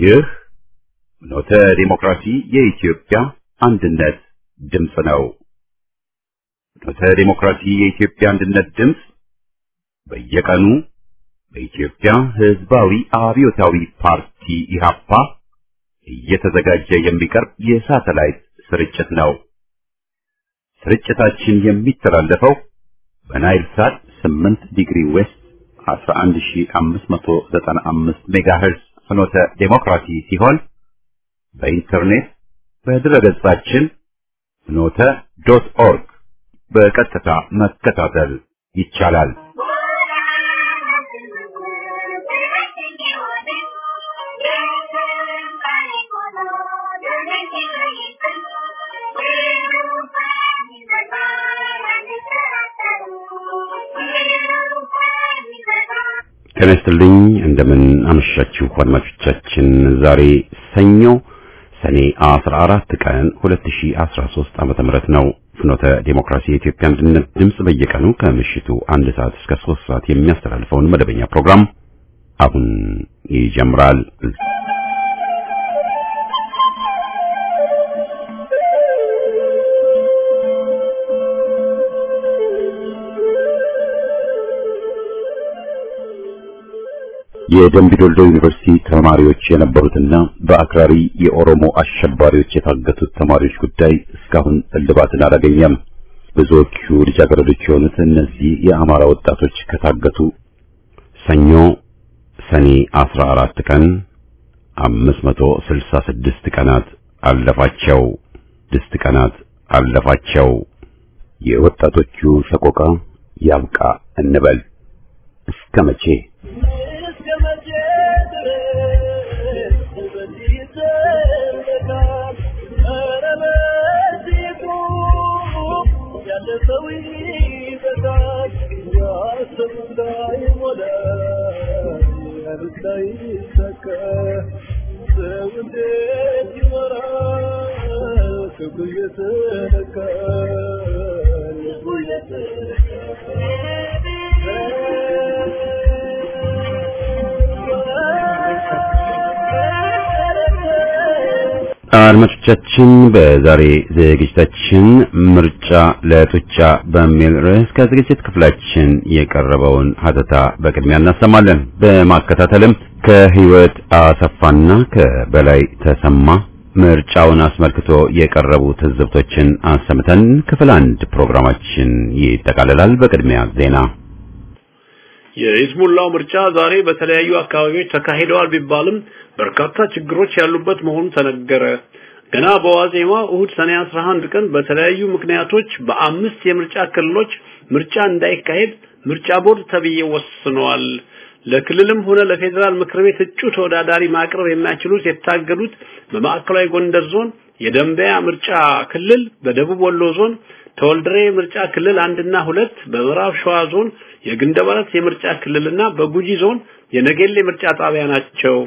ይህ ኖተ ዲሞክራሲ የኢትዮጵያ አንድነት ድምፅ ነው። ኖተ ዲሞክራሲ የኢትዮጵያ አንድነት ድምፅ በየቀኑ በኢትዮጵያ ሕዝባዊ አብዮታዊ ፓርቲ ኢህአፓ እየተዘጋጀ የሚቀርብ የሳተላይት ስርጭት ነው። ስርጭታችን የሚተላለፈው በናይል ሳት 8 ዲግሪ ዌስት 11595 ሜጋሄርዝ ፍኖተ ዴሞክራሲ ሲሆን በኢንተርኔት በድረገጻችን ፍኖተ ዶት ኦርግ በቀጥታ መከታተል ይቻላል። ጤና ይስጥልኝ። እንደምን አመሻችሁ አድማጮቻችን። ዛሬ ሰኞ ሰኔ 14 ቀን 2013 ዓመተ ምህረት ነው። ፍኖተ ዴሞክራሲ የኢትዮጵያ አንድነት ድምፅ በየቀኑ ከምሽቱ አንድ ሰዓት እስከ 3 ሰዓት የሚያስተላልፈውን መደበኛ ፕሮግራም አሁን ይጀምራል። የደምቢዶልዶ ዩኒቨርሲቲ ተማሪዎች የነበሩትና በአክራሪ የኦሮሞ አሸባሪዎች የታገቱት ተማሪዎች ጉዳይ እስካሁን እልባትን አላገኘም። ብዙዎቹ ልጃገረዶች የሆኑት እነዚህ የአማራ ወጣቶች ከታገቱ ሰኞ ሰኔ 14 ቀን 566 ቀናት አለፋቸው። ስድስት ቀናት አለፋቸው። የወጣቶቹ ሰቆቃ ያብቃ እንበል እስከ መቼ? አድማጮቻችን በዛሬ ዝግጅታችን ምርጫ ለጡጫ በሚል ርዕስ ከዝግጅት ክፍላችን የቀረበውን ሀተታ በቅድሚያ እናሰማለን። በማከታተልም ከህይወት አሰፋና ከበላይ ተሰማ ምርጫውን አስመልክቶ የቀረቡ ትዝብቶችን አሰምተን ክፍል አንድ ፕሮግራማችን ይጠቃልላል። በቅድሚያ ዜና። የኢስሙላው ምርጫ ዛሬ በተለያዩ አካባቢዎች ተካሂደዋል ቢባልም በርካታ ችግሮች ያሉበት መሆኑ ተነገረ። ገና በዋዜማ እሁድ ሰኔ 11 ቀን በተለያዩ ምክንያቶች በአምስት የምርጫ ክልሎች ምርጫ እንዳይካሄድ ምርጫ ቦርድ ተብዬ ወስኗል። ለክልልም ሆነ ለፌዴራል ምክር ቤት እጩ ተወዳዳሪ ማቅረብ የማይችሉት የታገዱት በማዕከላዊ ጎንደር ዞን የደንበያ ምርጫ ክልል፣ በደቡብ ወሎ ዞን ተወልድሬ ምርጫ ክልል አንድና ሁለት፣ በምዕራብ ሸዋ ዞን የግንደበረት የምርጫ ክልልና በጉጂ ዞን የነጌሌ ምርጫ ጣቢያ ናቸው።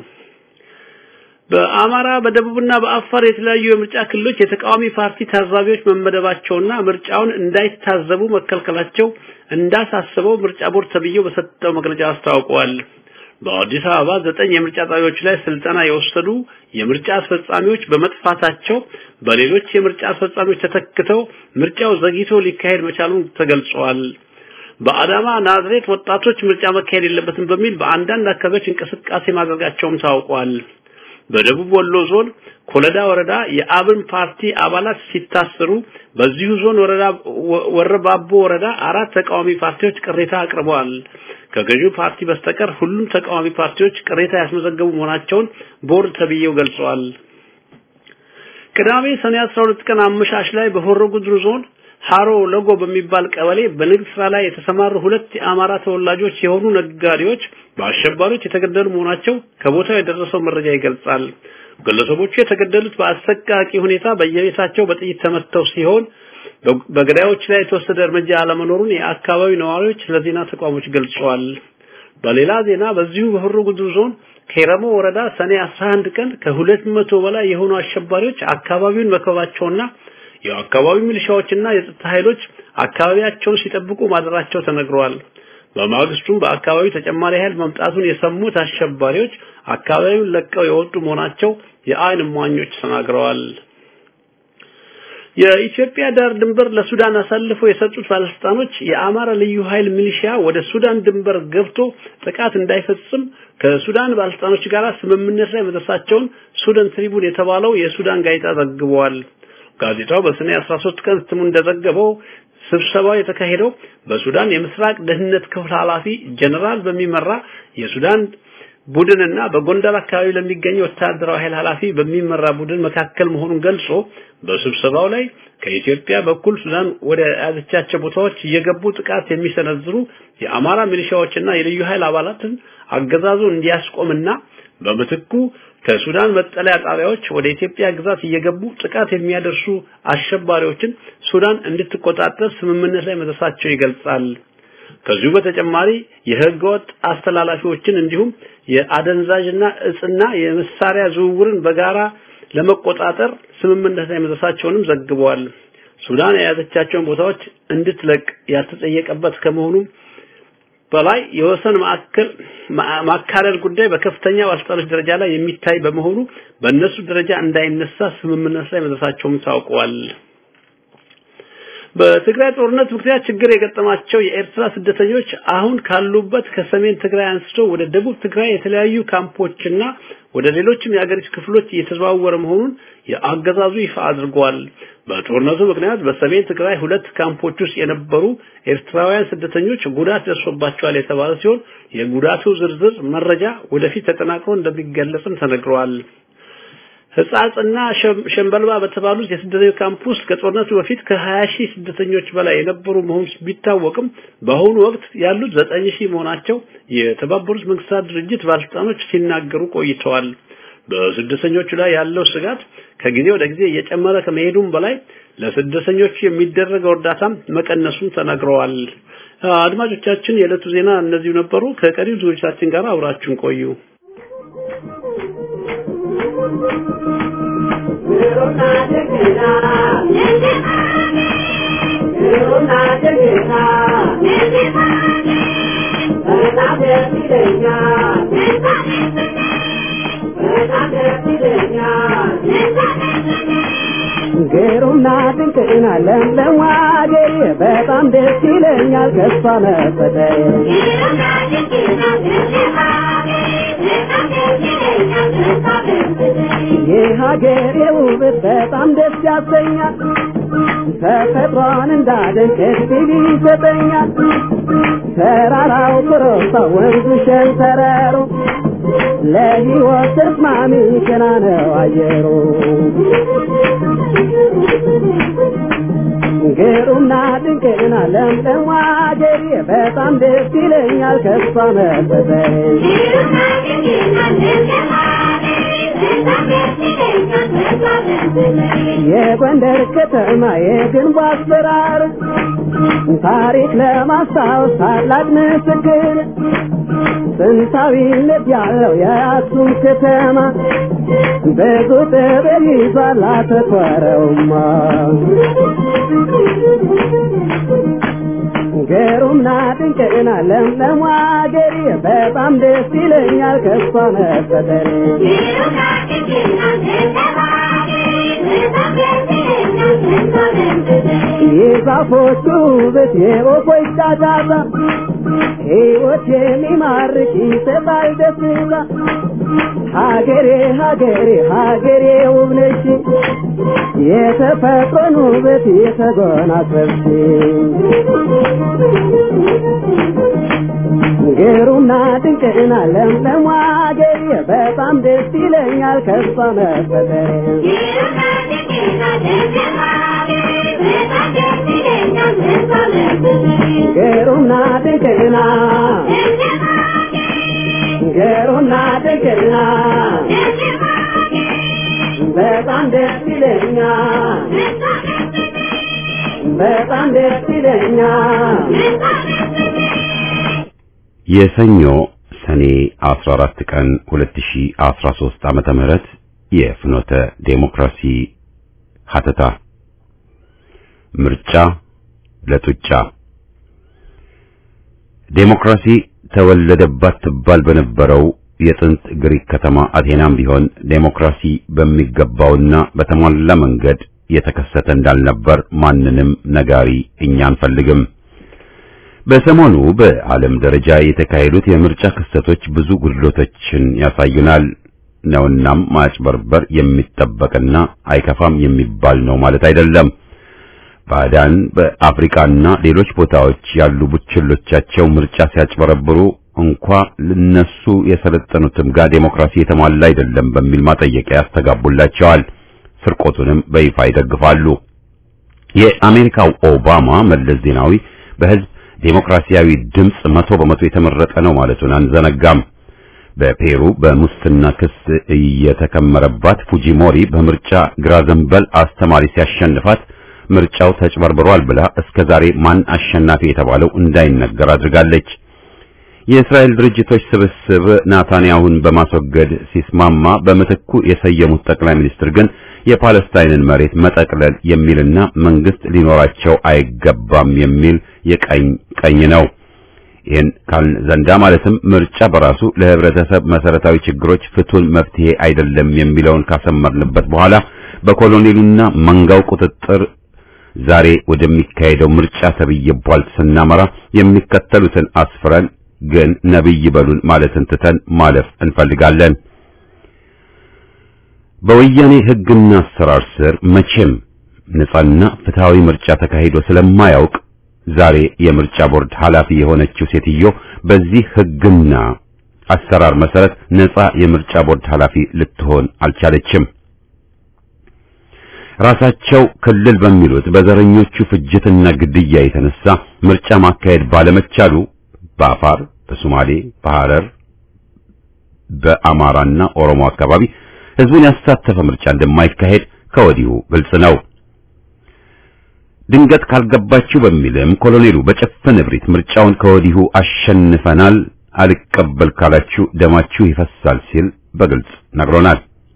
በአማራ በደቡብና በአፋር የተለያዩ የምርጫ ክልሎች የተቃዋሚ ፓርቲ ታዛቢዎች መመደባቸውና ምርጫውን እንዳይታዘቡ መከልከላቸው እንዳሳስበው ምርጫ ቦርድ ተብዬው በሰጠው መግለጫ አስታውቀዋል። በአዲስ አበባ ዘጠኝ የምርጫ ጣቢያዎች ላይ ስልጠና የወሰዱ የምርጫ አስፈጻሚዎች በመጥፋታቸው በሌሎች የምርጫ አስፈጻሚዎች ተተክተው ምርጫው ዘግይቶ ሊካሄድ መቻሉን ተገልጿል። በአዳማ ናዝሬት ወጣቶች ምርጫ መካሄድ የለበትም በሚል በአንዳንድ አካባቢዎች እንቅስቃሴ ማድረጋቸውም ታውቋል። በደቡብ ወሎ ዞን ኮለዳ ወረዳ የአብን ፓርቲ አባላት ሲታሰሩ በዚሁ ዞን ወረዳ ወረባቦ ወረዳ አራት ተቃዋሚ ፓርቲዎች ቅሬታ አቅርበዋል። ከገዢው ፓርቲ በስተቀር ሁሉም ተቃዋሚ ፓርቲዎች ቅሬታ ያስመዘገቡ መሆናቸውን ቦርድ ተብዬው ገልጸዋል። ቅዳሜ ሰኔ 12 ቀን አመሻሽ ላይ በሆሮ ጉድሩ ዞን ሃሮ ለጎ በሚባል ቀበሌ በንግድ ስራ ላይ የተሰማሩ ሁለት የአማራ ተወላጆች የሆኑ ነጋዴዎች በአሸባሪዎች የተገደሉ መሆናቸው ከቦታው የደረሰው መረጃ ይገልጻል። ግለሰቦቹ የተገደሉት በአሰቃቂ ሁኔታ በየቤታቸው በጥይት ተመተው ሲሆን በገዳዮች ላይ የተወሰደ እርምጃ አለመኖሩን የአካባቢው ነዋሪዎች ለዜና ተቋሞች ገልጸዋል። በሌላ ዜና በዚሁ በሆሮ ጉድሩ ዞን ከረሞ ወረዳ ሰኔ 11 ቀን ከሁለት መቶ በላይ የሆኑ አሸባሪዎች አካባቢውን መከባቸውና የአካባቢው ሚሊሻዎችና የጸጥታ ኃይሎች አካባቢያቸውን ሲጠብቁ ማደራቸው ተነግረዋል። በማግስቱም በአካባቢው ተጨማሪ ኃይል መምጣቱን የሰሙት አሸባሪዎች አካባቢውን ለቀው የወጡ መሆናቸው የአይን እማኞች ተናግረዋል። የኢትዮጵያ ዳር ድንበር ለሱዳን አሳልፈው የሰጡት ባለስልጣኖች የአማራ ልዩ ኃይል ሚሊሺያ ወደ ሱዳን ድንበር ገብቶ ጥቃት እንዳይፈጽም ከሱዳን ባለስልጣኖች ጋር ስምምነት ላይ መድረሳቸውን ሱዳን ትሪቡን የተባለው የሱዳን ጋዜጣ ዘግቧል። ጋዜጣው በሰኔ 13 ቀን እትሙ እንደዘገበው ስብሰባው የተካሄደው በሱዳን የምስራቅ ደህንነት ክፍል ኃላፊ ጀነራል በሚመራ የሱዳን ቡድንና በጎንደር አካባቢ ለሚገኝ ወታደራዊ ኃይል ኃላፊ በሚመራ ቡድን መካከል መሆኑን ገልጾ በስብሰባው ላይ ከኢትዮጵያ በኩል ሱዳን ወደ ያዘቻቸው ቦታዎች እየገቡ ጥቃት የሚሰነዝሩ የአማራ ሚሊሻዎችና የልዩ ኃይል አባላትን አገዛዙ እንዲያስቆምና በምትኩ ከሱዳን መጠለያ ጣቢያዎች ወደ ኢትዮጵያ ግዛት እየገቡ ጥቃት የሚያደርሱ አሸባሪዎችን ሱዳን እንድትቆጣጠር ስምምነት ላይ መድረሳቸው ይገልጻል። ከዚሁ በተጨማሪ የህገወጥ አስተላላፊዎችን እንዲሁም የአደንዛዥና እጽና የመሳሪያ ዝውውርን በጋራ ለመቆጣጠር ስምምነት ላይ መድረሳቸውንም ዘግበዋል። ሱዳን የያዘቻቸውን ቦታዎች እንድትለቅ ያልተጠየቀበት ከመሆኑ በላይ የወሰን ማዕከል ማካለል ጉዳይ በከፍተኛ ባለስልጣኖች ደረጃ ላይ የሚታይ በመሆኑ በእነሱ ደረጃ እንዳይነሳ ስምምነት ላይ መድረሳቸውም ታውቋል። በትግራይ ጦርነት ምክንያት ችግር የገጠማቸው የኤርትራ ስደተኞች አሁን ካሉበት ከሰሜን ትግራይ አንስቶ ወደ ደቡብ ትግራይ የተለያዩ ካምፖችና ወደ ሌሎችም የአገሪቱ ክፍሎች እየተዘዋወረ መሆኑን የአገዛዙ ይፋ አድርጓል። በጦርነቱ ምክንያት በሰሜን ትግራይ ሁለት ካምፖች ውስጥ የነበሩ ኤርትራውያን ስደተኞች ጉዳት ደርሶባቸዋል የተባለ ሲሆን የጉዳቱ ዝርዝር መረጃ ወደፊት ተጠናክሮ እንደሚገለጽም ተነግሯል። ህጻጽና ሸምበልባ በተባሉት የስደተኞች ካምፕ ውስጥ ከጦርነቱ በፊት ከ20 ሺህ ስደተኞች በላይ የነበሩ መሆኑ ቢታወቅም በአሁኑ ወቅት ያሉት 9 ሺህ መሆናቸው የተባበሩት መንግስታት ድርጅት ባለስልጣኖች ሲናገሩ ቆይተዋል። በስደተኞቹ ላይ ያለው ስጋት ከጊዜ ወደ ጊዜ እየጨመረ ከመሄዱም በላይ ለስደተኞቹ የሚደረገው እርዳታም መቀነሱን ተናግረዋል። አድማጮቻችን፣ የዕለቱ ዜና እነዚሁ ነበሩ። ከቀሪው ዝግጅታችን ጋር አብራችሁን ቆዩ። ግሩምና ድንቅና ለምለም አገሬ በጣም ደስ ይለኛል ከሷ መፈጠሬ የሀገሬ ውበት በጣም ደስ ያሰኛል ተፈጥሯን እንዳደንቅ እድል ይሰጠኛል ተራራው ኮረብታ ወንዙ ሸንተረሩ ለሕይወት ተስማሚ ገና ነው አየሩ ግሩምና ድንቅና ለምለም አገሬ በጣም ደስ ይለኛል ከሷ መፈጠሬ የጎንደር ከተማ የግንቡ አሰራር ታሪክ ለማስታወስ ታላቅ ምስክር ጥንታዊነት ያለው የአክሱም ከተማ ብዙ ጥበብ ይዟል አተኮረውማ ግሩምና ድንቅና ለምለም አገሬ በጣም ደስ ይለኛል ከሷ መፈጠሬ የዛፎቹ ውበት የወፎች ጫጫታ ሕይወት የሚማርክ ይሰጣል ደስታ ሀገሬ ሀገሬ ሀገሬ ውብ ነሽ የተፈጥሮን ውበት የተጎናጸፍሽ ግሩምና ድንቅና ለምለም አገሬ በጣም ደስ ይለኛል ከሷ መፈጠሬ ግሩምና ድንቅና ግሩምና ድንቅና በጣም ደስ ይለኛል በጣም ደስ ይለኛል የሰኞ ሰኔ 14 ቀን 2013 ዓመተ ምህረት የፍኖተ ዴሞክራሲ ሀተታ ምርጫ ለጡጫ ዴሞክራሲ ተወለደባት ትባል በነበረው የጥንት ግሪክ ከተማ አቴናም ቢሆን ዴሞክራሲ በሚገባውና በተሟላ መንገድ የተከሰተ እንዳልነበር ማንንም ነጋሪ እኛ አንፈልግም። በሰሞኑ በዓለም ደረጃ የተካሄዱት የምርጫ ክስተቶች ብዙ ጉድሎቶችን ያሳዩናል ነውናም ማጭበርበር የሚጠበቅና አይከፋም የሚባል ነው ማለት አይደለም። ባዕዳን በአፍሪካና ሌሎች ቦታዎች ያሉ ቡችሎቻቸው ምርጫ ሲያጭበረብሩ እንኳ ለነሱ የሰለጠኑትም ጋር ዴሞክራሲ የተሟላ አይደለም በሚል ማጠየቂያ ያስተጋቡላቸዋል። ስርቆቱንም በይፋ ይደግፋሉ። የአሜሪካው ኦባማ መለስ ዜናዊ በህዝብ ዴሞክራሲያዊ ድምፅ መቶ በመቶ የተመረጠ ነው ማለቱን አንዘነጋም። በፔሩ በሙስና ክስ እየተከመረባት ፉጂሞሪ በምርጫ ግራ ዘንበል አስተማሪ ሲያሸንፋት ምርጫው ተጭበርብሯል ብላ እስከ ዛሬ ማን አሸናፊ የተባለው እንዳይነገር አድርጋለች። የእስራኤል ድርጅቶች ስብስብ ናታንያሁን በማስወገድ ሲስማማ በምትኩ የሰየሙት ጠቅላይ ሚኒስትር ግን የፓለስታይንን መሬት መጠቅለል የሚልና መንግስት ሊኖራቸው አይገባም የሚል የቀኝ ቀኝ ነው። ይህን ካልን ዘንዳ ማለትም ምርጫ በራሱ ለህብረተሰብ መሰረታዊ ችግሮች ፍቱን መፍትሄ አይደለም የሚለውን ካሰመርንበት በኋላ በኮሎኔሉና መንጋው ቁጥጥር ዛሬ ወደሚካሄደው ምርጫ ተብዬ ቧልት ስናመራ የሚከተሉትን አስፍረን ግን ነብይ በሉን ማለትን ትተን ማለፍ እንፈልጋለን። በወያኔ ህግና አሰራር ስር መቼም ነጻና ፍትሃዊ ምርጫ ተካሂዶ ስለማያውቅ ዛሬ የምርጫ ቦርድ ኃላፊ የሆነችው ሴትዮ በዚህ ህግና አሰራር መሰረት ነጻ የምርጫ ቦርድ ኃላፊ ልትሆን አልቻለችም። ራሳቸው ክልል በሚሉት በዘረኞቹ ፍጅትና ግድያ የተነሳ ምርጫ ማካሄድ ባለመቻሉ በአፋር፣ በሶማሌ፣ በሐረር፣ በአማራና ኦሮሞ አካባቢ ህዝቡን ያሳተፈ ምርጫ እንደማይካሄድ ከወዲሁ ግልጽ ነው። ድንገት ካልገባችሁ በሚልም ኮሎኔሉ በጭፍን እብሪት ምርጫውን ከወዲሁ አሸንፈናል፣ አልቀበል ካላችሁ ደማችሁ ይፈሳል ሲል በግልጽ ነግሮናል።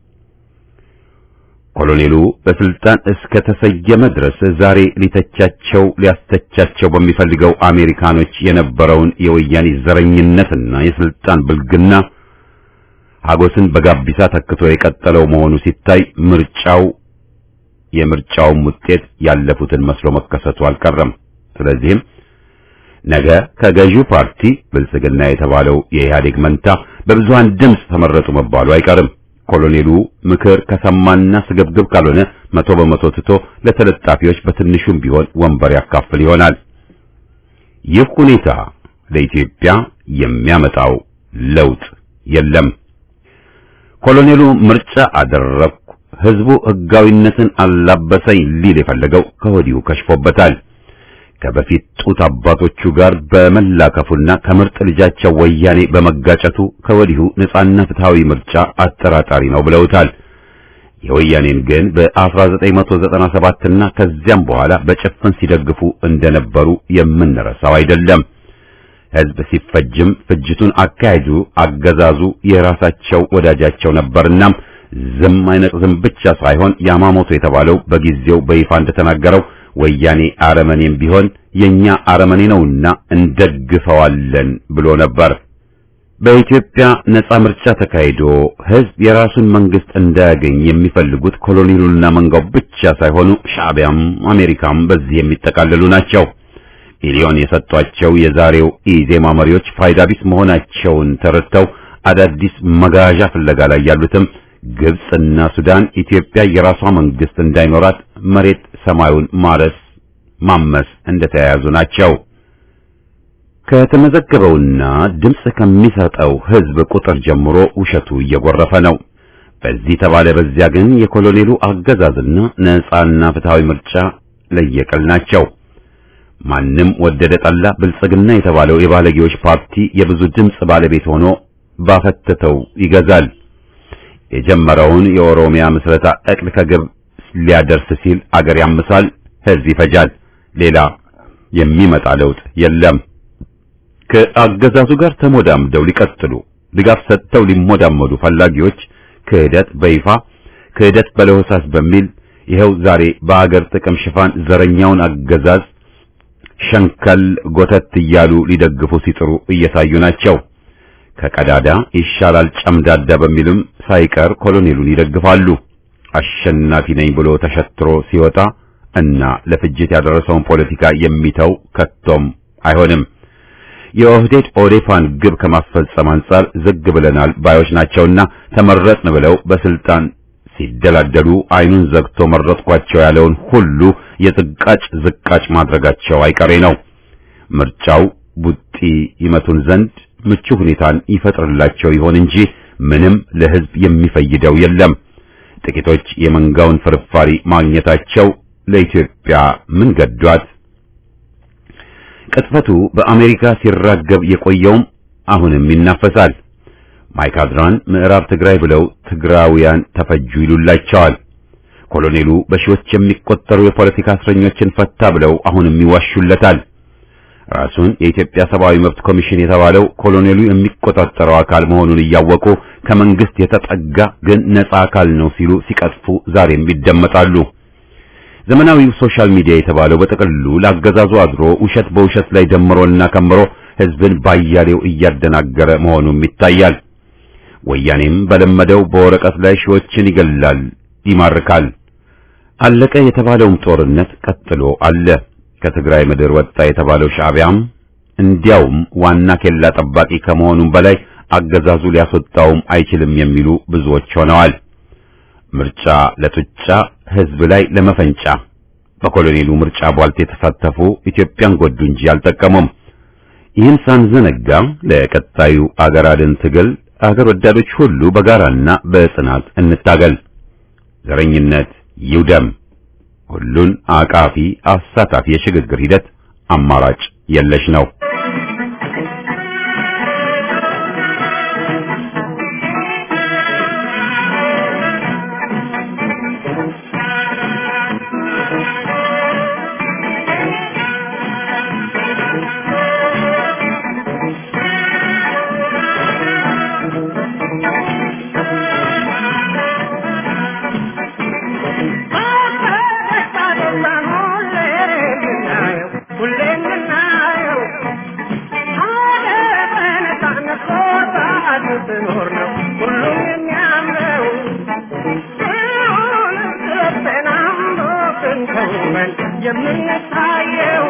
ኮሎኔሉ በስልጣን እስከ ተሰየመ ድረስ ዛሬ ሊተቻቸው ሊያስተቻቸው በሚፈልገው አሜሪካኖች የነበረውን የወያኔ ዘረኝነትና የስልጣን ብልግና ሀጎስን በጋቢሳ ተክቶ የቀጠለው መሆኑ ሲታይ ምርጫው የምርጫውም ውጤት ያለፉትን መስሎ መከሰቱ አልቀረም። ስለዚህም ነገ ከገዢው ፓርቲ ብልጽግና የተባለው የኢህአዴግ መንታ በብዙሃን ድምፅ ተመረጡ መባሉ አይቀርም። ኮሎኔሉ ምክር ከሰማና ስግብግብ ካልሆነ መቶ በመቶ ትቶ ለተለጣፊዎች በትንሹም ቢሆን ወንበር ያካፍል ይሆናል። ይህ ሁኔታ ለኢትዮጵያ የሚያመጣው ለውጥ የለም። ኮሎኔሉ ምርጫ አደረግኩ፣ ህዝቡ ህጋዊነትን አላበሰኝ ሊል የፈለገው ከወዲሁ ከሽፎበታል። ከበፊት ጡት አባቶቹ ጋር በመላከፉና ከምርጥ ልጃቸው ወያኔ በመጋጨቱ ከወዲሁ ነጻና ፍትሃዊ ምርጫ አጠራጣሪ ነው ብለውታል። የወያኔን ግን በ1997 እና ከዚያም በኋላ በጭፍን ሲደግፉ እንደነበሩ የምንረሳው አይደለም። ህዝብ ሲፈጅም ፍጅቱን አካሄዱ አገዛዙ የራሳቸው ወዳጃቸው ነበርና ዝም አይነት ዝም ብቻ ሳይሆን ያማሞቶ የተባለው በጊዜው በይፋ እንደተናገረው ወያኔ አረመኔም ቢሆን የኛ አረመኔ ነውና እንደግፈዋለን ብሎ ነበር። በኢትዮጵያ ነጻ ምርጫ ተካሂዶ ህዝብ የራሱን መንግስት እንዳያገኝ የሚፈልጉት ኮሎኔሉና መንጋው ብቻ ሳይሆኑ ሻዕቢያም አሜሪካም በዚህ የሚጠቃለሉ ናቸው። ሚሊዮን የሰጧቸው የዛሬው ኢዜማ መሪዎች ፋይዳ ቢስ መሆናቸውን ተረድተው አዳዲስ መጋዣ ፍለጋ ላይ ያሉትም ግብጽና ሱዳን ኢትዮጵያ የራሷ መንግስት እንዳይኖራት መሬት ሰማዩን ማረስ ማመስ እንደተያያዙ ናቸው። ከተመዘገበውና ድምፅ ከሚሰጠው ህዝብ ቁጥር ጀምሮ ውሸቱ እየጎረፈ ነው። በዚህ ተባለ በዚያ ግን የኮሎኔሉ አገዛዝና ነጻና ፍትሃዊ ምርጫ ለየቅል ናቸው። ማንም ወደደ ጠላ ብልጽግና የተባለው የባለጌዎች ፓርቲ የብዙ ድምፅ ባለቤት ሆኖ ባፈተተው ይገዛል። የጀመረውን የኦሮሚያ ምስረታ እቅድ ከግብ ሊያደርስ ሲል አገር ያምሳል፣ ህዝብ ይፈጃል። ሌላ የሚመጣ ለውጥ የለም። ከአገዛዙ ጋር ተሞዳምደው ሊቀጥሉ ድጋፍ ሰጥተው ሊሞዳመዱ ፈላጊዎች ክህደት በይፋ ክህደት በለሆሳስ በሚል ይኸው ዛሬ በአገር ጥቅም ሽፋን ዘረኛውን አገዛዝ ሸንከል ጎተት እያሉ ሊደግፉ ሲጥሩ እየታዩ ናቸው። ከቀዳዳ ይሻላል ጨምዳዳ በሚልም ሳይቀር ኮሎኔሉን ይደግፋሉ። አሸናፊ ነኝ ብሎ ተሸትሮ ሲወጣ እና ለፍጅት ያደረሰውን ፖለቲካ የሚተው ከቶም አይሆንም። የኦህዴድ ኦዴፓን ግብ ከማስፈጸም አንጻር ዝግ ብለናል ባዮች ናቸውና ተመረጥን ብለው በስልጣን ሲደላደሉ አይኑን ዘግቶ መረጥኳቸው ያለውን ሁሉ የዝቃጭ ዝቃጭ ማድረጋቸው አይቀሬ ነው። ምርጫው ቡጢ ይመቱን ዘንድ ምቹ ሁኔታን ይፈጥርላቸው ይሆን እንጂ ምንም ለሕዝብ የሚፈይደው የለም። ጥቂቶች የመንጋውን ፍርፋሪ ማግኘታቸው ለኢትዮጵያ ምን ገዷት? ቅጥፈቱ በአሜሪካ ሲራገብ የቆየውም አሁንም ይናፈሳል። ማይካድራን ምዕራብ ትግራይ ብለው ትግራውያን ተፈጁ ይሉላቸዋል። ኮሎኔሉ በሺዎች የሚቆጠሩ የፖለቲካ እስረኞችን ፈታ ብለው አሁንም ይዋሹለታል። ራሱን የኢትዮጵያ ሰብአዊ መብት ኮሚሽን የተባለው ኮሎኔሉ የሚቆጣጠረው አካል መሆኑን እያወቁ ከመንግስት የተጠጋ ግን ነፃ አካል ነው ሲሉ ሲቀጥፉ ዛሬም ይደመጣሉ። ዘመናዊው ሶሻል ሚዲያ የተባለው በጥቅሉ ለአገዛዙ አድሮ ውሸት በውሸት ላይ ደምሮና ከምሮ ህዝብን ባያሌው እያደናገረ መሆኑም ይታያል። ወያኔም በለመደው በወረቀት ላይ ሺዎችን ይገላል፣ ይማርካል። አለቀ የተባለውም ጦርነት ቀጥሎ አለ። ከትግራይ ምድር ወጣ የተባለው ሻዕቢያም እንዲያውም ዋና ኬላ ጠባቂ ከመሆኑም በላይ አገዛዙ ሊያስወጣውም አይችልም የሚሉ ብዙዎች ሆነዋል። ምርጫ ለጡጫ ህዝብ ላይ ለመፈንጫ በኮሎኔሉ ምርጫ ቧልት የተሳተፉ ኢትዮጵያን ጎዱ እንጂ አልጠቀሙም። ይህን ሳንዘነጋ ለቀጣዩ አገር አድን ትግል አገር ወዳዶች ሁሉ በጋራና በጽናት እንታገል። ዘረኝነት ይውደም። ሁሉን አቃፊ አሳታፊ የሽግግር ሂደት አማራጭ የለሽ ነው። የምንታየው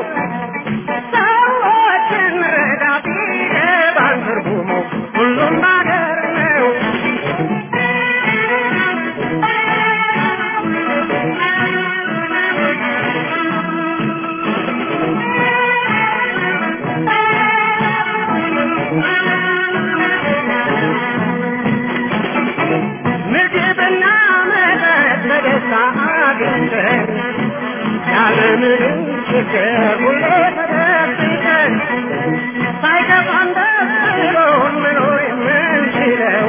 ሰዎችን ረዳ ቢገባን ትርጉሙ ሁሉም ነገር ነው። ምግብና መጠጥ በደስታ አግኝተን ያለምንም ችግር ሁሌ ተደብቀን ሳይከፋን ደስ ብሎን መኖር የምንችለው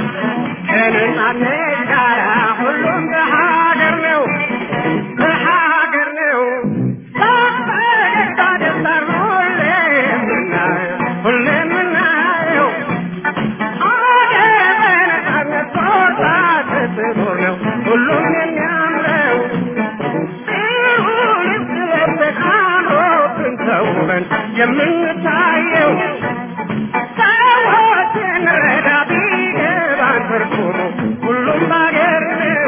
ከነጻነት ጋር ሁሉም በሀገር ነው በሀገር ነው በፈገግታ ደስታን ሁሌ የምናየው ሁሌ የምናየው ሀገር በነጻነት ቦታ ስትኖር ነው ሁሉም የሚያምረው ተውበን የምንታየው ሰዎችን ረዳ ቢገባን ትርጉሙ ሁሉም ባገር ነው።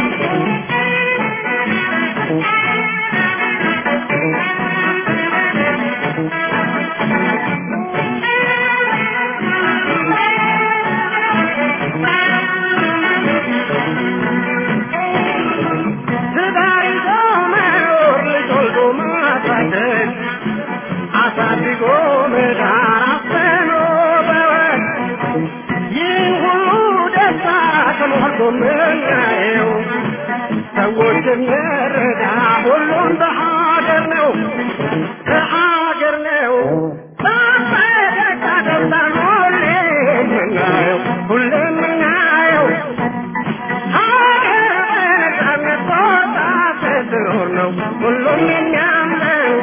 ትዳር ይዞ መኖር ልጅ ወልዶ ማሳደግ አሳድጎ መዳር አፍኖ በወግ ይህ ሁሉ ደስታ ተሞልቶ ምናየው ሰዎች እንረዳ ሁሉም በሀገር ነው በሀገር ነው በፈገግታ ደስታን ሁሌ የምናየው ሁሌ የምናየው ሀገር በነጻነት ቦታ ስትኖር ነው ሁሉም የሚያምረው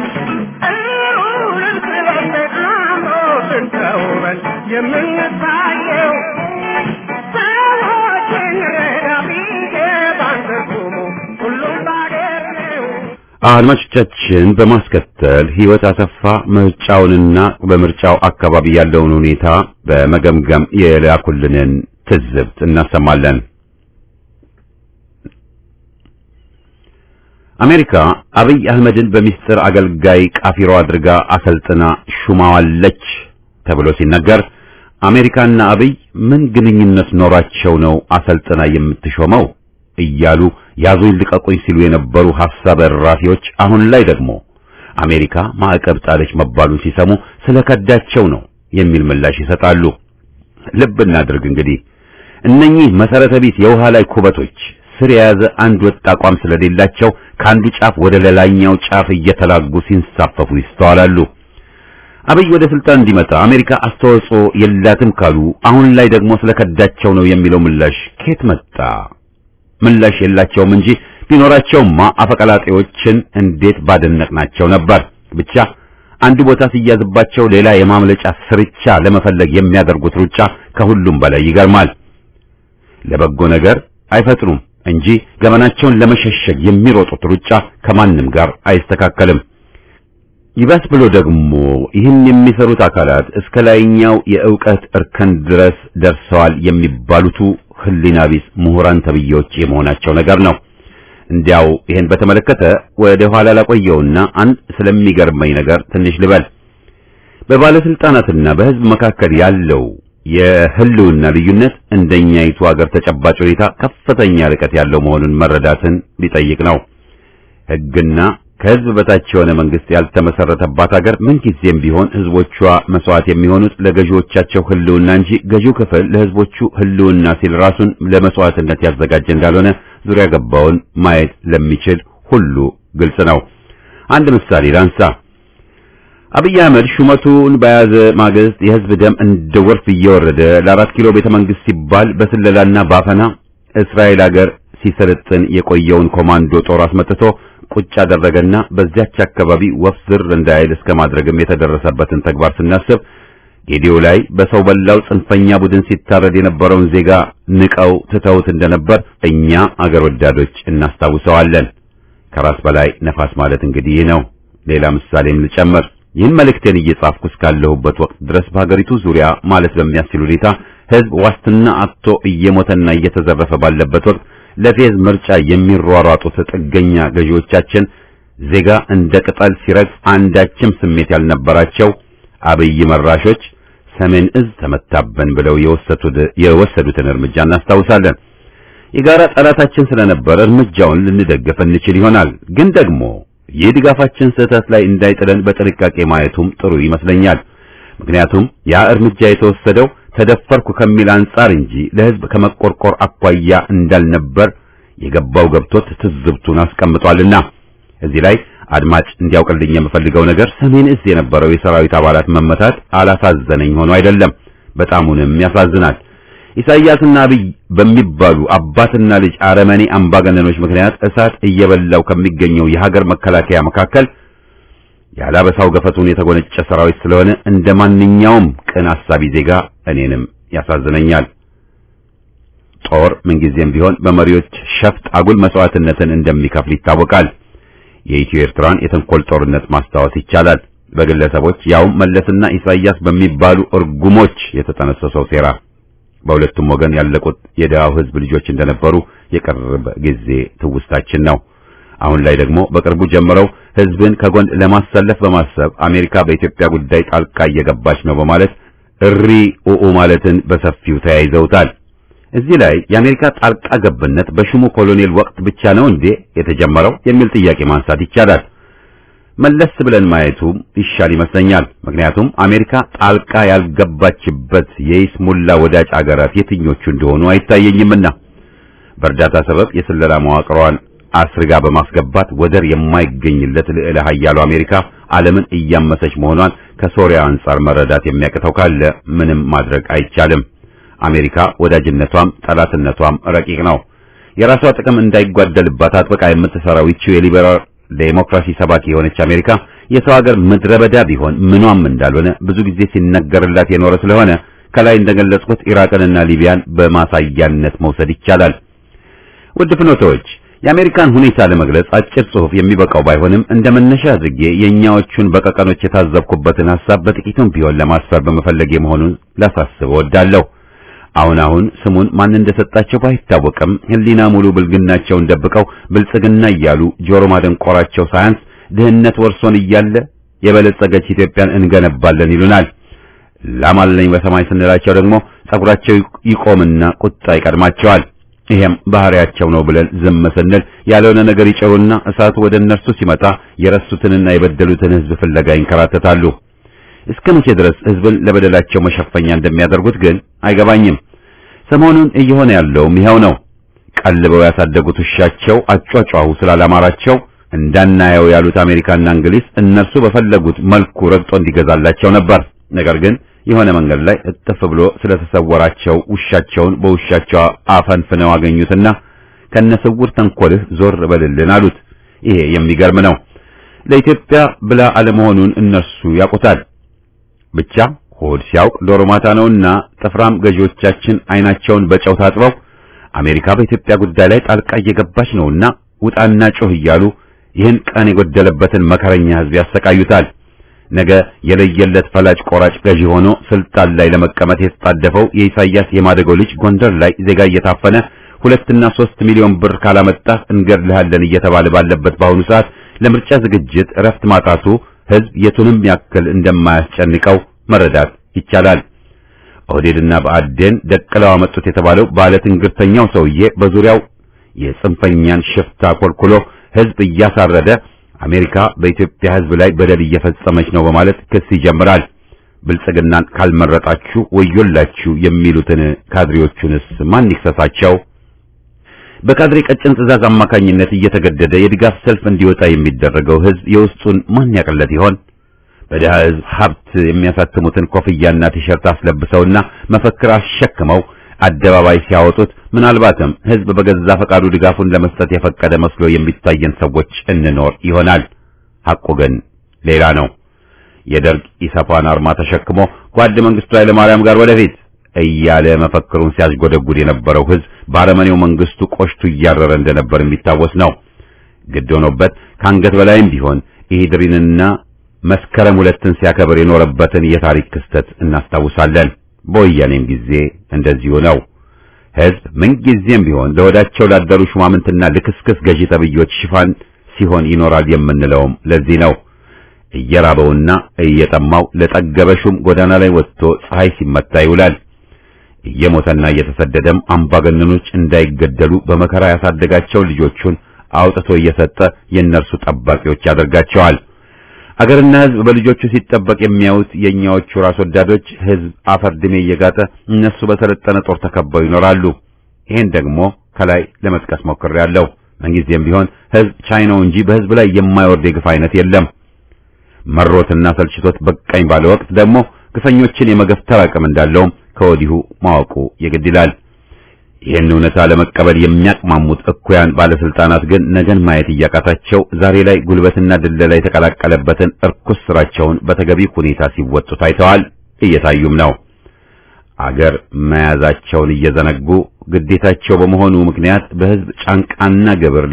እሩንም ስለሰጥ አምሮትን ተውበን የምንታየው ሰዎችን ረዳ ቢገባን ትርጉሙ ሁሉም ባገር ነው አድማጮቻችን በማስከተል ህይወት አሰፋ ምርጫውንና በምርጫው አካባቢ ያለውን ሁኔታ በመገምገም የላኩልንን ትዝብት እናሰማለን። አሜሪካ አብይ አህመድን በሚስጥር አገልጋይ ቃፊሮ አድርጋ አሰልጥና ሹማዋለች ተብሎ ሲነገር አሜሪካና አብይ ምን ግንኙነት ኖራቸው ነው አሰልጥና የምትሾመው እያሉ ያዙኝ ልቀቁኝ ሲሉ የነበሩ ሐሳብ እራፊዎች አሁን ላይ ደግሞ አሜሪካ ማዕቀብ ጣለች መባሉን ሲሰሙ ስለከዳቸው ነው የሚል ምላሽ ይሰጣሉ። ልብ እናድርግ እንግዲህ እነኚህ መሰረተ ቢስ የውሃ ላይ ኩበቶች ስር የያዘ አንድ ወጥ አቋም ስለሌላቸው ከአንዱ ጫፍ ወደ ሌላኛው ጫፍ እየተላጉ ሲንሳፈፉ ይስተዋላሉ። አብይ ወደ ስልጣን እንዲመጣ አሜሪካ አስተዋጽኦ የላትም ካሉ አሁን ላይ ደግሞ ስለከዳቸው ነው የሚለው ምላሽ ከየት መጣ? ምላሽ የላቸውም እንጂ ቢኖራቸውማ አፈቀላጤዎችን እንዴት ባደነቅናቸው ነበር። ብቻ አንዱ ቦታ ሲያዝባቸው ሌላ የማምለጫ ስርቻ ለመፈለግ የሚያደርጉት ሩጫ ከሁሉም በላይ ይገርማል። ለበጎ ነገር አይፈጥኑም እንጂ ገመናቸውን ለመሸሸግ የሚሮጡት ሩጫ ከማንም ጋር አይስተካከልም። ይባስ ብሎ ደግሞ ይህን የሚሰሩት አካላት እስከ ላይኛው የእውቀት እርከን ድረስ ደርሰዋል የሚባሉቱ ህሊና ቢስ ምሁራን ተብዬዎች የመሆናቸው ነገር ነው። እንዲያው ይህን በተመለከተ ወደ ኋላ ላቆየውና አንድ ስለሚገርመኝ ነገር ትንሽ ልበል። በባለስልጣናትና በህዝብ መካከል ያለው የህልውና ልዩነት እንደኛይቱ ሀገር ተጨባጭ ሁኔታ ከፍተኛ ርቀት ያለው መሆኑን መረዳትን ሊጠይቅ ነው። ህግና ከህዝብ በታች የሆነ መንግስት ያልተመሰረተባት ሀገር ምንጊዜም ቢሆን ህዝቦቿ መስዋዕት የሚሆኑት ለገዢዎቻቸው ህልውና እንጂ ገዢው ክፍል ለህዝቦቹ ህልውና ሲል ራሱን ለመስዋዕትነት ያዘጋጀ እንዳልሆነ ዙሪያ ገባውን ማየት ለሚችል ሁሉ ግልጽ ነው። አንድ ምሳሌ ላንሳ። አብይ አህመድ ሹመቱን በያዘ ማግስት የህዝብ ደም እንደ ጎርፍ እየወረደ ለአራት ኪሎ ቤተ መንግስት ሲባል በስለላና ባፈና እስራኤል ሀገር ሲሰለጥን የቆየውን ኮማንዶ ጦር አስመጥቶ ቁጭ አደረገና በዚያች አካባቢ ወፍ ዝር እንዳይል እስከ ማድረግም የተደረሰበትን ተግባር ስናስብ ጌዲዮ ላይ በሰው በላው ጽንፈኛ ቡድን ሲታረድ የነበረውን ዜጋ ንቀው ትተውት እንደነበር እኛ አገር ወዳዶች እናስታውሰዋለን። ከራስ በላይ ነፋስ ማለት እንግዲህ ይህ ነው። ሌላ ምሳሌም ልጨምር። ይህን መልእክቴን እየጻፍኩ እስካለሁበት ወቅት ድረስ በሀገሪቱ ዙሪያ ማለት በሚያስችል ሁኔታ ህዝብ ዋስትና አጥቶ እየሞተና እየተዘረፈ ባለበት ወቅት ለፌዝ ምርጫ የሚሯሯጡት ጥገኛ ገዢዎቻችን ዜጋ እንደ ቅጠል ሲረግፍ አንዳችም ስሜት ያልነበራቸው አብይ መራሾች ሰሜን እዝ ተመታበን ብለው የወሰዱትን እርምጃ እናስታውሳለን። የጋራ ጠላታችን ስለነበር እርምጃውን ልንደግፍ እንችል ይሆናል። ግን ደግሞ ይህ ድጋፋችን ስህተት ላይ እንዳይጥለን በጥንቃቄ ማየቱም ጥሩ ይመስለኛል። ምክንያቱም ያ እርምጃ የተወሰደው ተደፈርኩ ከሚል አንጻር እንጂ ለህዝብ ከመቆርቆር አኳያ እንዳልነበር የገባው ገብቶት ትዝብቱን አስቀምጧልና እዚህ ላይ አድማጭ እንዲያውቅልኝ የምፈልገው ነገር ሰሜን እዝ የነበረው የሰራዊት አባላት መመታት አላሳዘነኝ ሆኖ አይደለም፣ በጣሙንም ያሳዝናል። ኢሳይያስና አብይ በሚባሉ አባትና ልጅ አረመኔ አምባገነኖች ምክንያት እሳት እየበላው ከሚገኘው የሀገር መከላከያ መካከል ያላበሳው ገፈቱን የተጎነጨ ሰራዊት ስለሆነ እንደ ማንኛውም ቅን አሳቢ ዜጋ እኔንም ያሳዝነኛል። ጦር ምንጊዜም ቢሆን በመሪዎች ሸፍጥ አጉል መስዋዕትነትን እንደሚከፍል ይታወቃል። የኢትዮ ኤርትራን የተንኮል ጦርነት ማስታወስ ይቻላል። በግለሰቦች ያውም መለስና ኢሳይያስ በሚባሉ እርጉሞች የተጠነሰሰው ሴራ በሁለቱም ወገን ያለቁት የደሃው ሕዝብ ልጆች እንደነበሩ የቅርብ ጊዜ ትውስታችን ነው። አሁን ላይ ደግሞ በቅርቡ ጀምረው ሕዝብን ከጎን ለማሰለፍ በማሰብ አሜሪካ በኢትዮጵያ ጉዳይ ጣልቃ እየገባች ነው በማለት እሪ ኡኡ ማለትን በሰፊው ተያይዘውታል። እዚህ ላይ የአሜሪካ ጣልቃ ገብነት በሹሙ ኮሎኔል ወቅት ብቻ ነው እንዴ የተጀመረው የሚል ጥያቄ ማንሳት ይቻላል። መለስ ብለን ማየቱ ይሻል ይመስለኛል። ምክንያቱም አሜሪካ ጣልቃ ያልገባችበት የይስሙላ ወዳጅ አገራት የትኞቹ እንደሆኑ አይታየኝምና በእርዳታ ሰበብ የስለላ መዋቅሯን አስርጋ በማስገባት ወደር የማይገኝለት ልዕለ ኃያሉ አሜሪካ ዓለምን እያመሰች መሆኗን ከሶሪያ አንጻር መረዳት የሚያቅተው ካለ ምንም ማድረግ አይቻልም። አሜሪካ ወዳጅነቷም ጠላትነቷም ረቂቅ ነው። የራሷ ጥቅም እንዳይጓደልባት አጥብቃ የምትሰራው ይቺው የሊበራል ዴሞክራሲ ሰባኪ የሆነች አሜሪካ የሰው ሀገር ምድረ በዳ ቢሆን ምኗም እንዳልሆነ ብዙ ጊዜ ሲነገርላት የኖረ ስለሆነ ከላይ እንደገለጽኩት ኢራቅንና ሊቢያን በማሳያነት መውሰድ ይቻላል። ውድ ፍኖቶች የአሜሪካን ሁኔታ ለመግለጽ አጭር ጽሑፍ የሚበቃው ባይሆንም እንደ መነሻ አድርጌ የእኛዎቹን በቀቀኖች የታዘብኩበትን ሐሳብ በጥቂቱም ቢሆን ለማስፈር በመፈለጌ መሆኑን ላሳስብ እወዳለሁ። አሁን አሁን ስሙን ማን እንደሰጣቸው ባይታወቅም ሕሊና ሙሉ ብልግናቸውን ደብቀው ብልጽግና እያሉ ጆሮ ማደንቆራቸው ሳያንስ ድህነት ወርሶን እያለ የበለጸገች ኢትዮጵያን እንገነባለን ይሉናል። ላማለኝ በሰማይ ስንላቸው ደግሞ ጸጉራቸው ይቆምና ቁጣ ይቀድማቸዋል። ይሄም ባህሪያቸው ነው ብለን ዝም ስንል ያልሆነ ነገር ይጨሩና እሳቱ ወደ እነርሱ ሲመጣ የረሱትንና የበደሉትን ሕዝብ ፍለጋ ይንከራተታሉ። እስከ መቼ ድረስ ሕዝብን ለበደላቸው መሸፈኛ እንደሚያደርጉት ግን አይገባኝም። ሰሞኑን እየሆነ ያለውም ይኸው ነው። ቀልበው ያሳደጉት ውሻቸው አጯጯሁ ስላላማራቸው እንዳናየው ያሉት አሜሪካና እንግሊዝ እነርሱ በፈለጉት መልኩ ረግጦ እንዲገዛላቸው ነበር። ነገር ግን የሆነ መንገድ ላይ እጥፍ ብሎ ስለተሰወራቸው ውሻቸውን በውሻቸው አፈንፍነው አገኙትና ከነስውር ተንኮልህ ዞር በልልን አሉት። ይሄ የሚገርም ነው። ለኢትዮጵያ ብላ አለመሆኑን እነርሱ ያውቁታል። ብቻ ሆድ ሲያውቅ ዶሮ ማታ ነውና ጥፍራም ገዢዎቻችን አይናቸውን በጨው ታጥበው አሜሪካ በኢትዮጵያ ጉዳይ ላይ ጣልቃ እየገባች ነውና ውጣና ጮህ እያሉ ይህን ቀን የጎደለበትን መከረኛ ሕዝብ ያሰቃዩታል። ነገ የለየለት ፈላጭ ቆራጭ ገዢ ሆኖ ስልጣን ላይ ለመቀመጥ የተጣደፈው የኢሳያስ የማደጎ ልጅ ጎንደር ላይ ዜጋ እየታፈነ ሁለትና ሶስት ሚሊዮን ብር ካላመጣህ እንገድልሃለን እየተባለ ባለበት በአሁኑ ሰዓት ለምርጫ ዝግጅት እረፍት ማጣቱ ሕዝብ የቱንም ያክል እንደማያስጨንቀው መረዳት ይቻላል። ኦህዴድና ብአዴን ደቅለው አመጡት የተባለው ባለ ትንግርተኛው ሰውዬ በዙሪያው የጽንፈኛን ሽፍታ ኮልኩሎ ሕዝብ እያሳረደ አሜሪካ በኢትዮጵያ ሕዝብ ላይ በደል እየፈጸመች ነው በማለት ክስ ይጀምራል። ብልጽግናን ካልመረጣችሁ ወዮላችሁ የሚሉትን ካድሬዎቹንስ ማን ይክሰሳቸው? በካድሬ ቀጭን ትዕዛዝ አማካኝነት እየተገደደ የድጋፍ ሰልፍ እንዲወጣ የሚደረገው ሕዝብ የውስጡን ማን ያቀለት ይሆን? በድሃ ሕዝብ ሀብት የሚያሳትሙትን ኮፍያና ቲሸርት አስለብሰውና መፈክር አሸክመው አደባባይ ሲያወጡት ምናልባትም ሕዝብ በገዛ ፈቃዱ ድጋፉን ለመስጠት የፈቀደ መስሎ የሚታየን ሰዎች እንኖር ይሆናል። ሐቁ ግን ሌላ ነው። የደርግ ኢሰፓን አርማ ተሸክሞ ጓድ መንግስቱ ኃይለማርያም ጋር ወደፊት እያለ መፈክሩን ሲያስጎደጉድ የነበረው ሕዝብ በአረመኔው መንግስቱ ቆሽቱ እያረረ እንደነበር የሚታወስ ነው። ግድ ሆኖበት ከአንገት በላይም ቢሆን ኢህድሪንና መስከረም ሁለትን ሲያከብር የኖረበትን የታሪክ ክስተት እናስታውሳለን። በወያኔም ጊዜ እንደዚሁ ነው። ሕዝብ ምንጊዜም ቢሆን ለወዳቸው ላደሩ ሹማምንትና ልክስክስ ገዢ ተብዮች ሽፋን ሲሆን ይኖራል የምንለውም ለዚህ ነው። እየራበውና እየጠማው ለጠገበ ሹም ጎዳና ላይ ወጥቶ ፀሐይ ሲመታ ይውላል። እየሞተና እየተሰደደም አምባገነኖች እንዳይገደሉ በመከራ ያሳደጋቸው ልጆቹን አውጥቶ እየሰጠ የእነርሱ ጠባቂዎች ያደርጋቸዋል። አገርና ሕዝብ በልጆቹ ሲጠበቅ የሚያዩት የእኛዎቹ ራስ ወዳዶች ሕዝብ አፈር ድሜ እየጋጠ እነሱ በሰለጠነ ጦር ተከበው ይኖራሉ። ይሄን ደግሞ ከላይ ለመጥቀስ ሞክሬያለሁ። ምንጊዜም ቢሆን ሕዝብ ቻይናው እንጂ በሕዝብ ላይ የማይወርድ የግፍ አይነት የለም። መሮትና ሰልችቶት በቃኝ ባለ ወቅት ደግሞ ግፈኞችን የመገፍተር አቅም እንዳለውም ከወዲሁ ማወቁ የግድ ይላል። ይህን እውነታ ለመቀበል የሚያቅማሙት እኩያን ባለስልጣናት ግን ነገን ማየት እያቃታቸው ዛሬ ላይ ጉልበትና ድለላ የተቀላቀለበትን እርኩስ ስራቸውን በተገቢ ሁኔታ ሲወጡ ታይተዋል፣ እየታዩም ነው። አገር መያዛቸውን እየዘነጉ ግዴታቸው በመሆኑ ምክንያት በሕዝብ ጫንቃና ግብር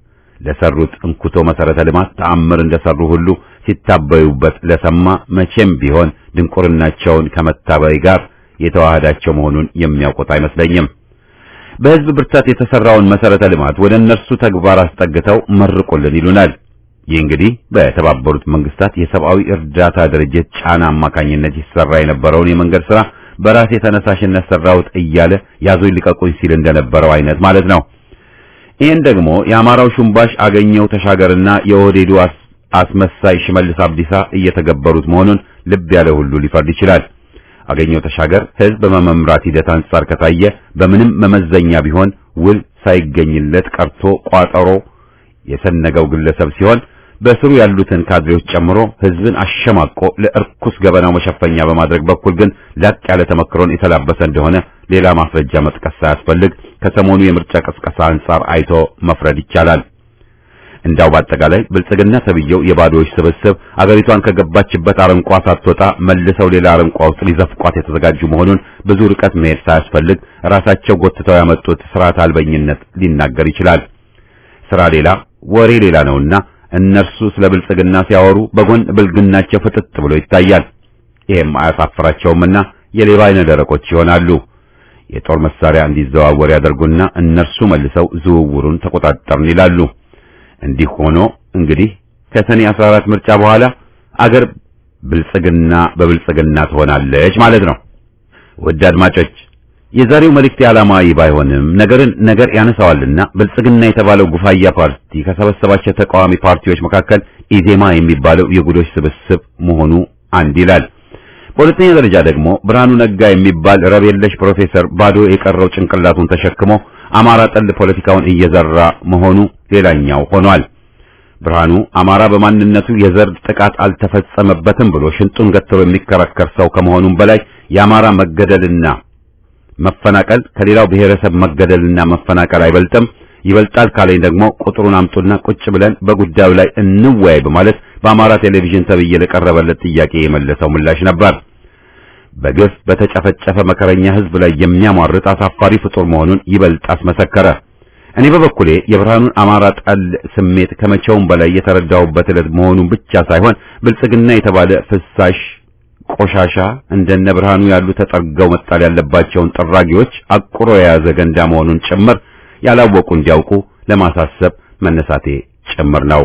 ለሰሩት እንኩቶ መሰረተ ልማት ተአምር እንደሰሩ ሁሉ ሲታበዩበት ለሰማ መቼም ቢሆን ድንቁርናቸውን ከመታበይ ጋር የተዋህዳቸው መሆኑን የሚያውቁት አይመስለኝም። በሕዝብ ብርታት የተሰራውን መሰረተ ልማት ወደ እነርሱ ተግባር አስጠግተው መርቁልን ይሉናል። ይህ እንግዲህ በተባበሩት መንግስታት የሰብአዊ እርዳታ ድርጅት ጫና አማካኝነት ይሰራ የነበረውን የመንገድ ስራ በራሴ ተነሳሽነት ሰራሁት እያለ ያዙኝ ልቀቁኝ ሲል እንደነበረው አይነት ማለት ነው። ይህን ደግሞ የአማራው ሹምባሽ አገኘው ተሻገርና የኦህዴዱ አስመሳይ ሽመልስ አብዲሳ እየተገበሩት መሆኑን ልብ ያለ ሁሉ ሊፈርድ ይችላል። አገኘው ተሻገር ህዝብ በመምራት ሂደት አንጻር ከታየ በምንም መመዘኛ ቢሆን ውል ሳይገኝለት ቀርቶ ቋጠሮ የሰነገው ግለሰብ ሲሆን በስሩ ያሉትን ካድሬዎች ጨምሮ ህዝብን አሸማቆ ለእርኩስ ገበናው መሸፈኛ በማድረግ በኩል ግን ላቅ ያለ ተመክሮን የተላበሰ እንደሆነ ሌላ ማስረጃ መጥቀስ ሳያስፈልግ ከሰሞኑ የምርጫ ቅስቀሳ አንጻር አይቶ መፍረድ ይቻላል። እንዳው በአጠቃላይ ብልጽግና ተብየው የባዶዎች ስብስብ አገሪቷን ከገባችበት አረንቋ ሳትወጣ መልሰው ሌላ አረንቋ ውስጥ ሊዘፍቋት የተዘጋጁ መሆኑን ብዙ ርቀት መሄድ ሳያስፈልግ ራሳቸው ጎትተው ያመጡት ስርዓት አልበኝነት ሊናገር ይችላል። ስራ ሌላ ወሬ ሌላ ነውና እነርሱ ስለ ብልጽግና ሲያወሩ በጎን ብልግናቸው ፍጥጥ ብሎ ይታያል። ይሄም አያሳፍራቸውምና የሌባ አይነ ደረቆች ይሆናሉ። የጦር መሳሪያ እንዲዘዋወር ያደርጉና እነርሱ መልሰው ዝውውሩን ተቆጣጠርን ይላሉ። እንዲህ ሆኖ እንግዲህ ከሰኔ 14 ምርጫ በኋላ አገር ብልጽግና በብልጽግና ትሆናለች ማለት ነው። ውድ አድማጮች የዛሬው መልእክት ዓላማዊ ባይሆንም ነገርን ነገር ያነሳዋልና ብልጽግና የተባለው ጉፋያ ፓርቲ ከሰበሰባቸው ተቃዋሚ ፓርቲዎች መካከል ኢዜማ የሚባለው የጉዶች ስብስብ መሆኑ አንድ ይላል። በሁለተኛ ደረጃ ደግሞ ብርሃኑ ነጋ የሚባል ረብ የለሽ ፕሮፌሰር ባዶ የቀረው ጭንቅላቱን ተሸክሞ አማራ ጠል ፖለቲካውን እየዘራ መሆኑ ሌላኛው ሆኗል። ብርሃኑ አማራ በማንነቱ የዘር ጥቃት አልተፈጸመበትም ብሎ ሽንጡን ገትሮ የሚከራከር ሰው ከመሆኑም በላይ የአማራ መገደልና መፈናቀል ከሌላው ብሔረሰብ መገደልና መፈናቀል አይበልጥም፣ ይበልጣል ካለኝ ደግሞ ቁጥሩን አምጡና ቁጭ ብለን በጉዳዩ ላይ እንወያይ በማለት በአማራ ቴሌቪዥን ተብዬ ለቀረበለት ጥያቄ የመለሰው ምላሽ ነበር። በግፍ በተጨፈጨፈ መከረኛ ሕዝብ ላይ የሚያሟርት አሳፋሪ ፍጡር መሆኑን ይበልጥ አስመሰከረ። እኔ በበኩሌ የብርሃኑን አማራ ጠል ስሜት ከመቼውም በላይ የተረዳሁበት ዕለት መሆኑን ብቻ ሳይሆን ብልጽግና የተባለ ፍሳሽ ቆሻሻ እንደነ ብርሃኑ ያሉ ተጠርገው መጣል ያለባቸውን ጠራጊዎች አቁሮ የያዘ ገንዳ መሆኑን ጭምር ያላወቁ እንዲያውቁ ለማሳሰብ መነሳቴ ጭምር ነው።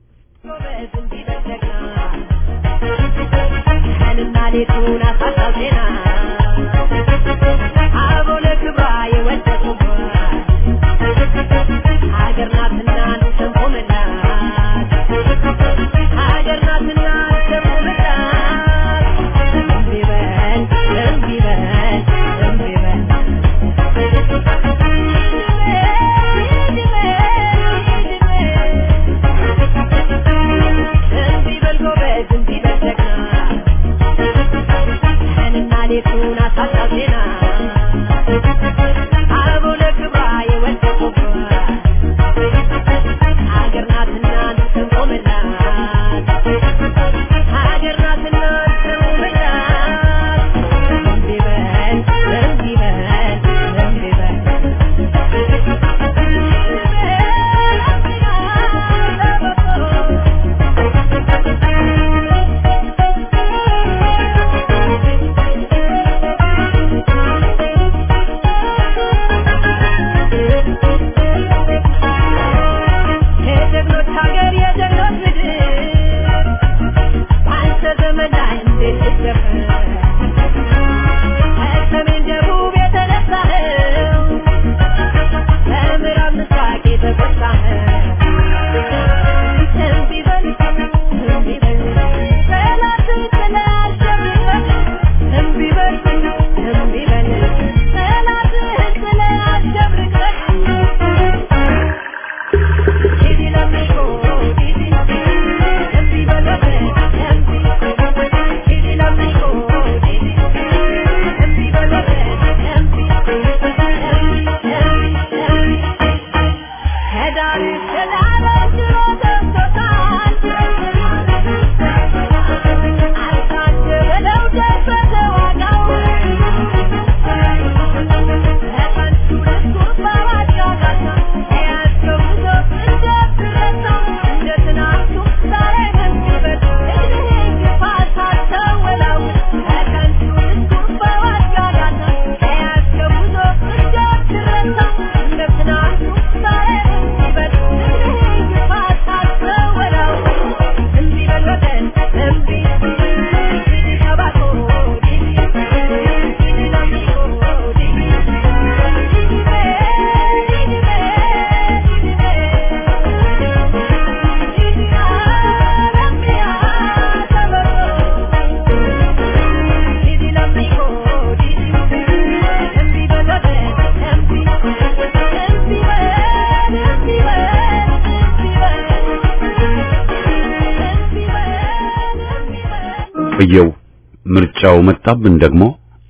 ቆየው ምርጫው መጣብን ደግሞ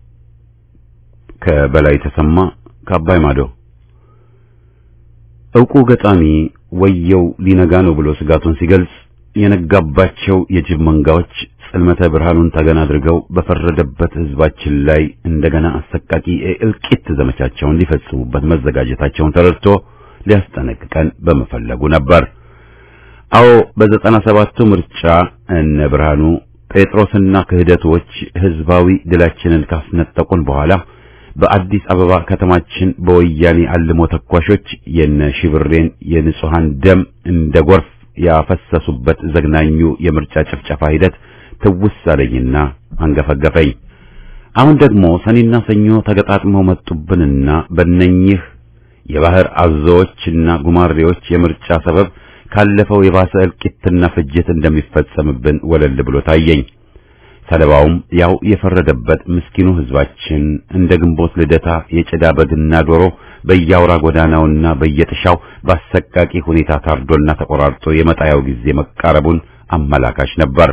ከበላይ ተሰማ ከአባይ ማዶ ዕውቁ ገጣሚ ወየው ሊነጋ ነው ብሎ ስጋቱን ሲገልጽ የነጋባቸው የጅብ መንጋዎች ጽልመተ ብርሃኑን ተገን አድርገው በፈረደበት ሕዝባችን ላይ እንደገና አሰቃቂ የእልቂት ዘመቻቸውን ሊፈጽሙበት መዘጋጀታቸውን ተረድቶ ሊያስጠነቅቀን በመፈለጉ ነበር። አዎ በዘጠና ሰባቱ ምርጫ እነ ብርሃኑ ጴጥሮስና ክህደቶች ህዝባዊ ድላችንን ካስነጠቁን በኋላ በአዲስ አበባ ከተማችን በወያኔ አልሞ ተኳሾች የነ ሽብሬን የንጹሃን ደም እንደ ጎርፍ ያፈሰሱበት ዘግናኙ የምርጫ ጭፍጨፋ ሂደት ትውስ አለኝና አንገፈገፈኝ። አሁን ደግሞ ሰኔና ሰኞ ተገጣጥመው መጡብንና በእነኝህ የባህር አዞዎችና ጉማሬዎች የምርጫ ሰበብ ካለፈው የባሰ እልቂትና ፍጅት እንደሚፈጸምብን ወለል ብሎ ታየኝ። ሰለባውም ያው የፈረደበት ምስኪኑ ህዝባችን እንደ ግንቦት ልደታ የጭዳ በግና ዶሮ በየአውራ ጎዳናውና በየጥሻው በአሰቃቂ ሁኔታ ታርዶና ተቆራርጦ የመጣያው ጊዜ መቃረቡን አመላካች ነበር።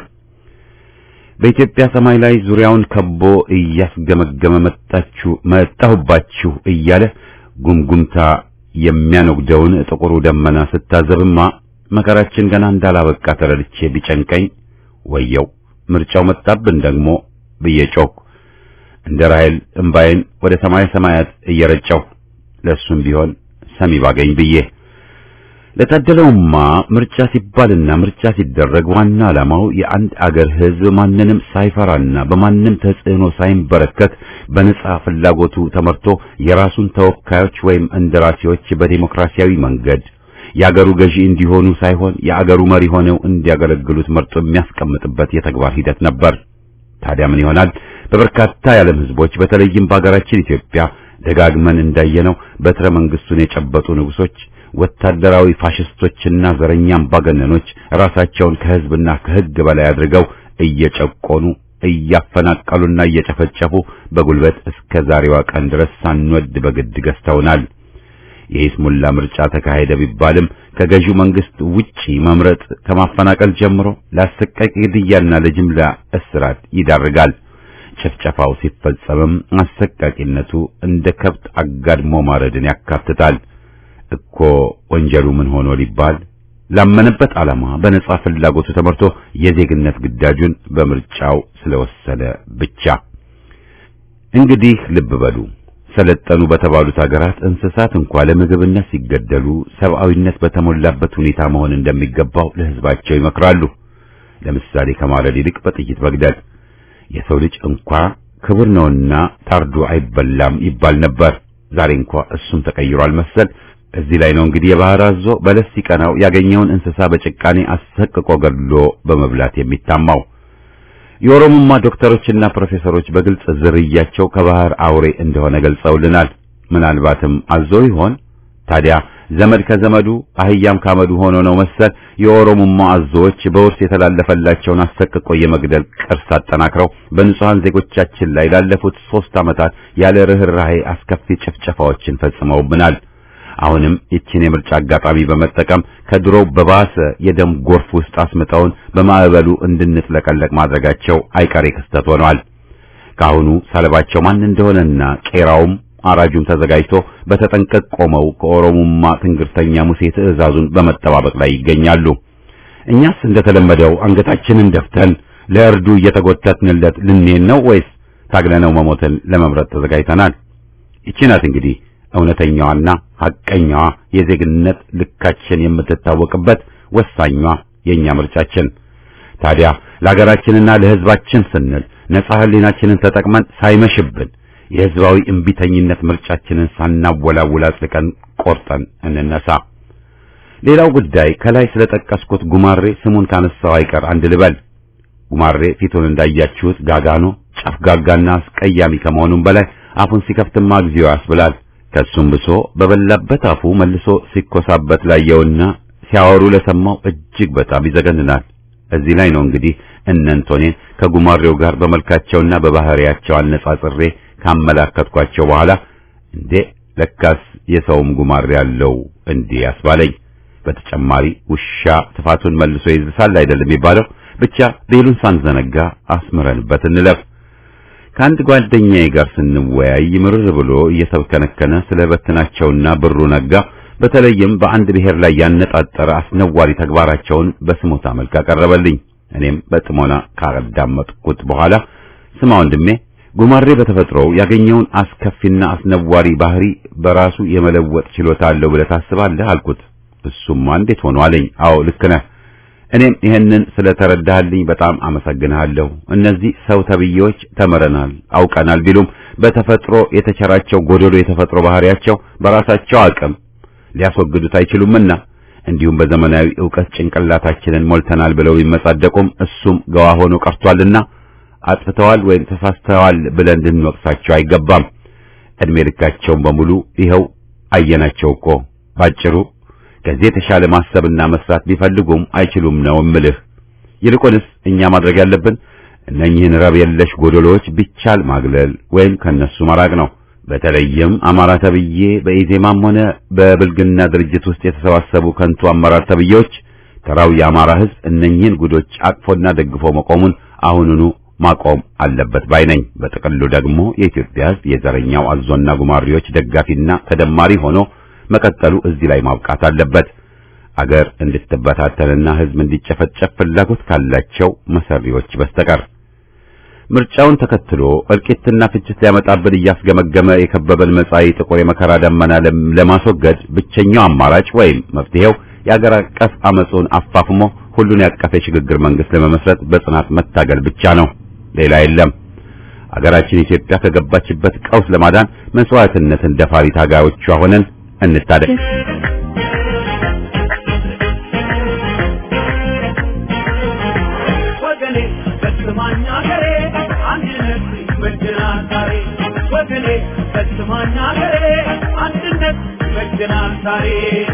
በኢትዮጵያ ሰማይ ላይ ዙሪያውን ከቦ እያስገመገመ መጣችሁ መጣሁባችሁ እያለ ጉምጉምታ የሚያነጉደውን ጥቁሩ ደመና ስታዘብማ መከራችን ገና እንዳላበቃ ተረድቼ ቢጨንቀኝ ወየው ምርጫው መጣብን ደግሞ ብዬ ጮኩ። እንደ ራሔል እምባዬን ወደ ሰማይ ሰማያት እየረጨው ለሱም ቢሆን ሰሚ ባገኝ ብዬ ለታደለውማ ምርጫ ሲባልና ምርጫ ሲደረግ ዋና ዓላማው የአንድ አገር ሕዝብ ማንንም ሳይፈራና በማንም ተጽዕኖ ሳይንበረከክ በነጻ ፍላጎቱ ተመርቶ የራሱን ተወካዮች ወይም እንደራሴዎች በዲሞክራሲያዊ መንገድ የአገሩ ገዢ እንዲሆኑ ሳይሆን የአገሩ መሪ ሆነው እንዲያገለግሉት መርጦ የሚያስቀምጥበት የተግባር ሂደት ነበር። ታዲያ ምን ይሆናል? በበርካታ የዓለም ሕዝቦች በተለይም በአገራችን ኢትዮጵያ ደጋግመን እንዳየነው በትረ መንግስቱን የጨበጡ ንጉሶች ወታደራዊ ፋሽስቶችና ዘረኛ አምባገነኖች ራሳቸውን ከህዝብና ከህግ በላይ አድርገው እየጨቆኑ እያፈናቀሉና እየጨፈጨፉ በጉልበት እስከ ዛሬዋ ቀን ድረስ ሳንወድ በግድ ገዝተውናል። የይስሙላ ምርጫ ተካሄደ ቢባልም ከገዢው መንግስት ውጪ መምረጥ ከማፈናቀል ጀምሮ ለአሰቃቂ ግድያና ለጅምላ እስራት ይዳርጋል። ጭፍጨፋው ሲፈጸምም አሰቃቂነቱ እንደ ከብት አጋድሞ ማረድን ያካትታል። እኮ ወንጀሉ ምን ሆኖ ሊባል ላመነበት ዓላማ በነጻ ፍላጎቱ ተመርቶ የዜግነት ግዳጁን በምርጫው ስለወሰነ ብቻ። እንግዲህ ልብ በሉ ሰለጠኑ በተባሉት ሀገራት እንስሳት እንኳ ለምግብነት ሲገደሉ ሰብአዊነት በተሞላበት ሁኔታ መሆን እንደሚገባው ለህዝባቸው ይመክራሉ። ለምሳሌ ከማረድ ይልቅ በጥይት መግደል። የሰው ልጅ እንኳ ክቡር ነውና ታርዶ አይበላም ይባል ነበር። ዛሬ እንኳ እሱም ተቀይሯል መሰል። እዚህ ላይ ነው እንግዲህ የባህር አዞ በለስ ሲቀናው ያገኘውን እንስሳ በጭቃኔ አሰቅቆ ገድሎ በመብላት የሚታማው። የኦሮሞማ ዶክተሮችና ፕሮፌሰሮች በግልጽ ዝርያቸው ከባህር አውሬ እንደሆነ ገልጸውልናል። ምናልባትም አዞ ይሆን ታዲያ? ዘመድ ከዘመዱ አህያም ካመዱ ሆኖ ነው መሰል የኦሮሞማ አዞዎች በውርስ የተላለፈላቸውን አሰቅቆ የመግደል ቅርስ አጠናክረው በንጹሃን ዜጎቻችን ላይ ላለፉት ሦስት ዓመታት ያለ ርኅራኄ አስከፊ ጭፍጨፋዎችን ፈጽመውብናል። አሁንም ይችን የምርጫ አጋጣሚ በመጠቀም ከድሮው በባሰ የደም ጎርፍ ውስጥ አስምጠውን በማዕበሉ እንድንጥለቀለቅ ማድረጋቸው አይቀሬ ክስተት ሆኗል። ካሁኑ ሰለባቸው ማን እንደሆነና ቄራውም አራጁም ተዘጋጅቶ በተጠንቀቅ ቆመው ከኦሮሞማ ትንግርተኛ ሙሴ ትዕዛዙን በመጠባበቅ ላይ ይገኛሉ። እኛስ እንደተለመደው አንገታችንን ደፍተን ለእርዱ እየተጎተትንለት ልንሄድ ነው ወይስ ታግለነው መሞትን ለመምረጥ ተዘጋጅተናል? ይቺ ናት እንግዲህ እውነተኛዋና ሐቀኛዋ የዜግነት ልካችን የምትታወቅበት ወሳኟ የኛ ምርጫችን። ታዲያ ለሀገራችንና ለሕዝባችን ስንል ነጻ ሕሊናችንን ተጠቅመን ሳይመሽብን የሕዝባዊ እምቢተኝነት ምርጫችንን ሳናወላውል አጽድቀን ቆርጠን እንነሳ። ሌላው ጉዳይ ከላይ ስለጠቀስኩት ጉማሬ ስሙን ካነሳው አይቀር አንድ ልበል። ጉማሬ ፊቱን እንዳያችሁት ጋጋኖ፣ ጨፍጋጋና አስቀያሚ ከመሆኑም በላይ አፉን ሲከፍትማ እግዚኦ ያስብላል። ከሱም ብሶ በበላበት አፉ መልሶ ሲኮሳበት ላየውና ሲያወሩ ለሰማው እጅግ በጣም ይዘገንናል። እዚህ ላይ ነው እንግዲህ እነንቶኔን ከጉማሬው ጋር በመልካቸውና በባህሪያቸው አነጻጽሬ ካመላከትኳቸው በኋላ እንዴ ለካስ የሰውም ጉማሬ ያለው እንዴ ያስባለኝ። በተጨማሪ ውሻ ጥፋቱን መልሶ ይዝሳል አይደለም የሚባለው። ብቻ ቤሉን ሳንዘነጋ አስምረንበት እንለፍ። ከአንድ ጓደኛዬ ጋር ስንወያይ ምርር ብሎ እየተብከነከነ ስለ በትናቸውና ብሩ ነጋ በተለይም በአንድ ብሔር ላይ ያነጣጠረ አስነዋሪ ተግባራቸውን በስሞታ መልክ አቀረበልኝ። እኔም በጥሞና ካዳመጥኩት በኋላ ስማ ወንድሜ፣ ጉማሬ በተፈጥሮው ያገኘውን አስከፊና አስነዋሪ ባህሪ በራሱ የመለወጥ ችሎታ አለው ብለህ ታስባለህ አልኩት። እሱማ እንዴት ሆኖ አለኝ። አዎ ልክ ነህ። እኔም ይሄንን ስለተረዳህልኝ በጣም አመሰግንሃለሁ። እነዚህ ሰው ተብዬዎች ተምረናል፣ አውቀናል ቢሉም በተፈጥሮ የተቸራቸው ጎደሎ የተፈጥሮ ባህሪያቸው በራሳቸው አቅም ሊያስወግዱት አይችሉምና እንዲሁም በዘመናዊ ዕውቀት ጭንቅላታችንን ሞልተናል ብለው ቢመጻደቁም እሱም ገዋ ሆኖ ቀርቷልና አጥፍተዋል ወይም ተሳስተዋል ብለን እንድንወቅሳቸው አይገባም። እድሜ ልካቸውን በሙሉ ይኸው አየናቸው እኮ ባጭሩ ከዚህ የተሻለ ማሰብና መስራት ቢፈልጉም አይችሉም ነው እምልህ። ይልቁንስ እኛ ማድረግ ያለብን እነኚህን ረብ የለሽ ጎደሎዎች ቢቻል ማግለል ወይም ከነሱ መራቅ ነው። በተለይም አማራ ተብዬ በኢዜማም ሆነ በብልግና ድርጅት ውስጥ የተሰባሰቡ ከንቱ አመራር ተብዬዎች ተራው የአማራ ሕዝብ እነኚህን ጉዶች አቅፎና ደግፎ መቆሙን አሁኑኑ ማቆም አለበት ባይ ነኝ። በጥቅሉ ደግሞ የኢትዮጵያ ሕዝብ የዘረኛው አዞና ጉማሬዎች ደጋፊና ተደማሪ ሆኖ መቀጠሉ እዚህ ላይ ማብቃት አለበት። አገር እንድትበታተንና ሕዝብ እንዲጨፈጨፍ ፍላጎት ካላቸው መሰሪዎች በስተቀር ምርጫውን ተከትሎ እልቂትና ፍጅት ሊያመጣብን እያስገመገመ የከበበን መጻኢ ጥቁር የመከራ ደመና ለማስወገድ ብቸኛው አማራጭ ወይም መፍትሄው የአገር አቀፍ አመጹን አፋፍሞ ሁሉን ያቀፈ የሽግግር መንግስት ለመመስረት በጽናት መታገል ብቻ ነው። ሌላ የለም። አገራችን ኢትዮጵያ ከገባችበት ቀውስ ለማዳን መስዋዕትነትን ደፋሪ ታጋዮቿ ሆነን እንታደግ። ወገኔ በስማኝ አገሬ አንድነት ይበጀናል ዛሬ ወገኔ በስማኝ አገሬ አንድነት ይበጀናል ዛሬ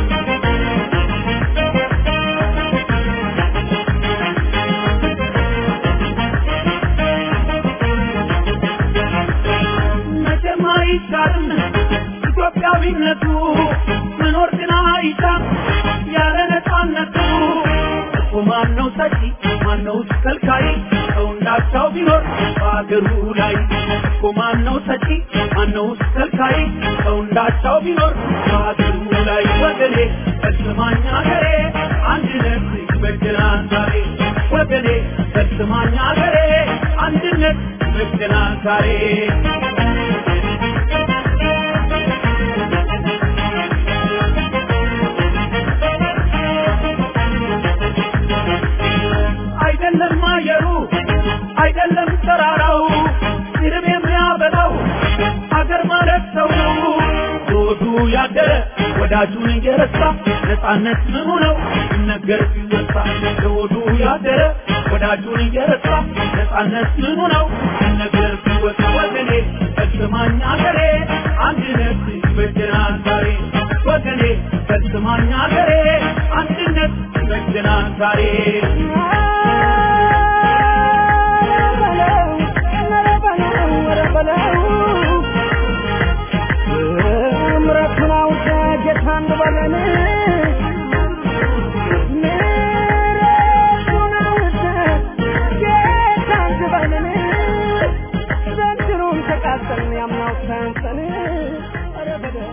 መቼም አይቻልም ኢትዮጵያዊነቱ መኖር ግን አይቻል ያለ ነፃነቱ እኮ ማነው ሰጪ ማነው ከልካይ ሰው እንዳቻው ቢኖር በአገሩ ላይ እኮ ማነው ሰጪ ማነው ከልካይ ሰው እንዳቻው ቢኖር በአገሩ ላይ ወገኔ በስማኝ አገሬ አንድነት ይበጀናል ዛሬ ወገኔ በስማኝ አገሬ አንድነት ይበጀናል ዛሬ አይደለም አየሩ አይደለም ተራራው ሲርብ የሚያበላው አገር ማለት ሰው ዞዱ ያደረ ወዳጁን እየረሳ ነፃነት ምኑ ነው ሲነገር ሲወሳ ዞዱ ያደረ ወዳጁን እየረሳ ነፃነት ምኑ ነው ሲነገር ሲወሳ ወገኔ ፈጽማኝ አገሬ አንድነት ይበጀናል ዛሬ ወገኔ ፈጽማኝ አገሬ አንድነት ይበጀናል ዛሬ ምረቱን አውቀ ጌታን በለን ምረቱን አውቀ ጌታን በለን ዘንድሮም ተቃጠልን ያምናው ሰንሰን ኧረ በለው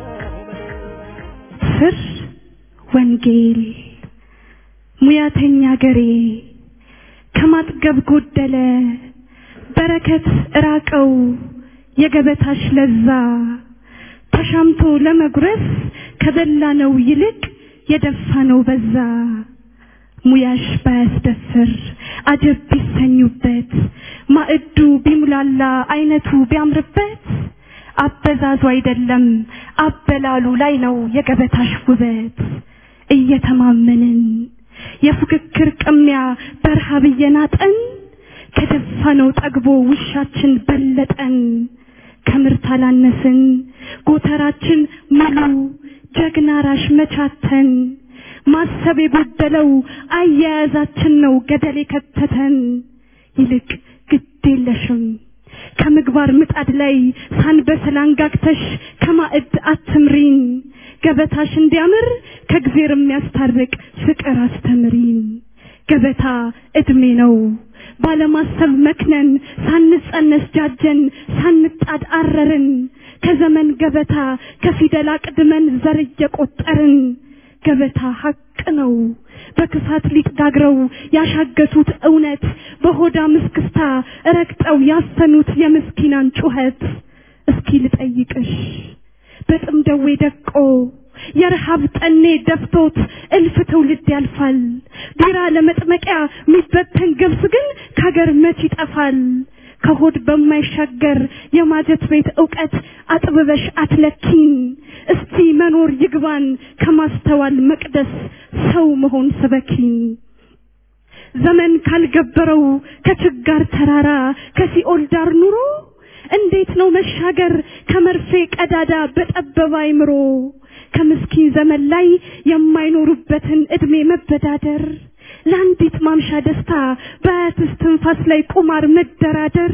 ስር ወንጌል ሙያተኛ ገሬ ከማጥገብ ጎደለ በረከት እራቀው የገበታሽ ለዛ ተሻምቶ ለመጉረስ ከበላነው ይልቅ የደፋነው በዛ ሙያሽ ባያስደፍር አጀብ ቢሰኙበት ማዕዱ ቢሙላላ አይነቱ ቢያምርበት አበዛዙ አይደለም አበላሉ ላይ ነው የገበታሽ ውበት እየተማመንን የፉክክር ቅሚያ በረሃብ እየናጠን ከደፋነው ጠግቦ ውሻችን በለጠን ከምርት አላነስን ጎተራችን ሙሉ ጀግና ራሽ መቻተን ማሰብ የጎደለው አያያዛችን ነው ገደል የከተተን ይልቅ ግድ የለሽም ከምግባር ምጣድ ላይ ሳንበስል አንጋግተሽ ከማዕድ አትምሪን ገበታሽ እንዲያምር ከእግዜር የሚያስታርቅ ፍቅር አስተምሪን ገበታ እድሜ ነው ባለማሰብ መክነን ሳንጸነስ ጃጀን ሳንጣድ አረርን ከዘመን ገበታ ከፊደል አቅድመን ዘር እየቆጠርን ገበታ ሀቅ ነው። በክፋት ሊጥ ጋግረው ያሻገቱት እውነት በሆዳ ምስክስታ ረግጠው ያሰኑት የምስኪናን ጩኸት እስኪ ልጠይቅሽ በጥም ደዌ ደቆ የረሃብ ጠኔ ደፍቶት እልፍ ትውልድ ያልፋል። ቢራ ለመጥመቂያ የሚበተን ገብስ ግን ከሀገር መች ይጠፋል። ከሆድ በማይሻገር የማጀት ቤት ዕውቀት አጥብበሽ አትለኪን። እስቲ መኖር ይግባን ከማስተዋል መቅደስ ሰው መሆን ስበኪን። ዘመን ካልገበረው ከችጋር ተራራ ከሲኦል ዳር ኑሮ እንዴት ነው መሻገር ከመርፌ ቀዳዳ በጠበበ አይምሮ ከምስኪን ዘመን ላይ የማይኖሩበትን እድሜ መበዳደር ለአንዲት ማምሻ ደስታ በአያትስ ትንፋስ ላይ ቁማር መደራደር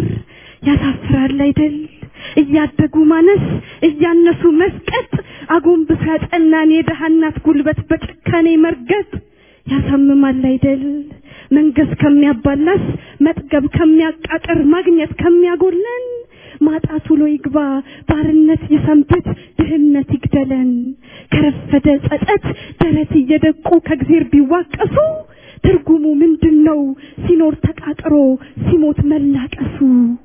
ያሳፍራል አይደል? እያደጉ ማነስ እያነሱ መስቀጥ አጎንብሶ ያጠናን የደሃ እናት ጉልበት በጭካኔ መርገጥ ያሳምማል አይደል? መንገስ ከሚያባላስ መጥገብ ከሚያቃቅር ማግኘት ከሚያጎለን ማጣት ውሎ ይግባ ባርነት ይሰንብት ድህነት ይግደለን ከረፈደ ጸጸት ደረት እየደቁ ከእግዜር ቢዋቀሱ ትርጉሙ ምንድን ነው ሲኖር ተቃጥሮ ሲሞት መላቀሱ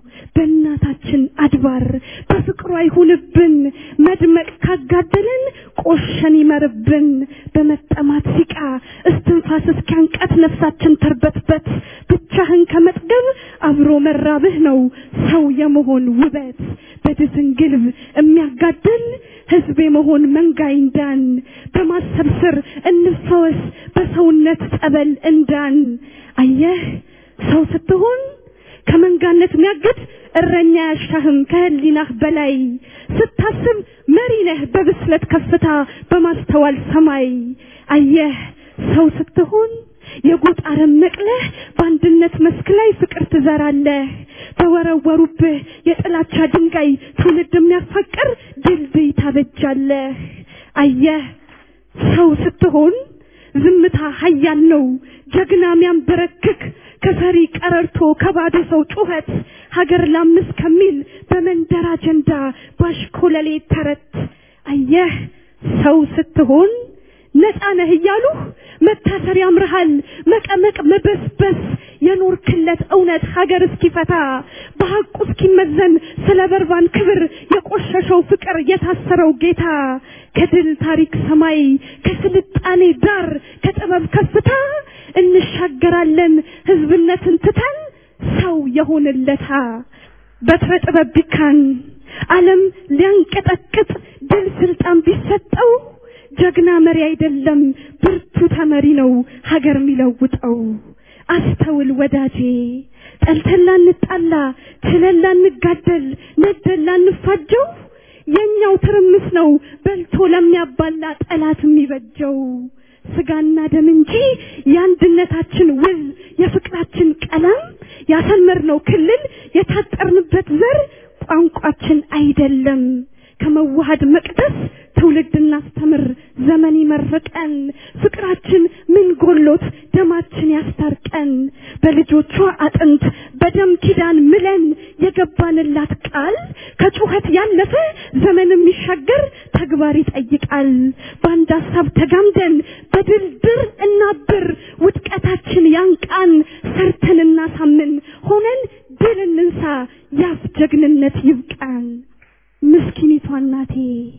በእናታችን አድባር በፍቅሯ ይሁንብን መድመቅ ካጋደለን ቆሸን ይመርብን በመጠማት ሲቃ እስትንፋስ እስኪያንቀት ነፍሳችን ተርበትበት ብቻህን ከመጥገብ አብሮ መራብህ ነው ሰው የመሆን ውበት በድፍን ግልብ የሚያጋድል ህዝብ የመሆን መንጋ ይንዳን በማሰብ ስር እንፈወስ በሰውነት ጸበል እንዳን አየህ ሰው ስትሆን ከመንጋነት የሚያግድ እረኛ ያሻህም ከህሊናህ በላይ ስታስብ መሪ ነህ በብስለት ከፍታ በማስተዋል ሰማይ አየህ ሰው ስትሆን የጎጥ አረም ነቅለህ በአንድነት መስክ ላይ ፍቅር ትዘራለህ በወረወሩብህ የጥላቻ ድንጋይ ትውልድ የሚያፋቅር ድልድይ ታበጃለህ አየህ ሰው ስትሆን ዝምታ ሀያል ነው ጀግና ሚያንበረክክ ከፈሪ ቀረርቶ ከባዶ ሰው ጩኸት ሀገር ላምስ ከሚል በመንደር አጀንዳ ባሽኮለሌ ተረት አየህ ሰው ስትሆን ነፃ ነህ እያሉህ መታሰር ያምርሃል መቀመቅ መበስበስ የኖርክለት እውነት ሀገር እስኪፈታ በሐቁ እስኪመዘን ስለ በርባን ክብር የቆሸሸው ፍቅር የታሰረው ጌታ ከድል ታሪክ ሰማይ ከስልጣኔ ዳር ከጥበብ ከፍታ እንሻገራለን ህዝብነትን ትተን ሰው የሆንለታ በትረ ጥበብ ቢካን ዓለም ሊያንቀጠቅጥ ድል ስልጣን ቢሰጠው ጀግና መሪ አይደለም ብርቱ ተመሪ ነው ሀገር የሚለውጠው። አስተውል ወዳጄ ጠልተን ላንጣላ ችለን ላንጋደል ነደን ላንፋጀው የኛው ትርምስ ነው በልቶ ለሚያባላ ጠላት የሚበጀው። ስጋና ደም እንጂ የአንድነታችን ውል የፍቅራችን ቀለም ያሰመርነው ክልል የታጠርንበት ዘር ቋንቋችን አይደለም። ከመዋሃድ መቅደስ ትውልድ እናስተምር ዘመን ይመርቀን ፍቅራችን ምን ጎሎት ደማችን ያስታርቀን በልጆቿ አጥንት በደም ኪዳን ምለን የገባንላት ቃል ከጩኸት ያለፈ ዘመን የሚሻገር ተግባር ይጠይቃል በአንድ ሀሳብ ተጋምደን በድልድር እናብር ውድቀታችን ያንቃን ሰርተን እናሳምን ሆነን ድል እንንሳ ያፍ ጀግንነት ይብቃን ምስኪኒቷ እናቴ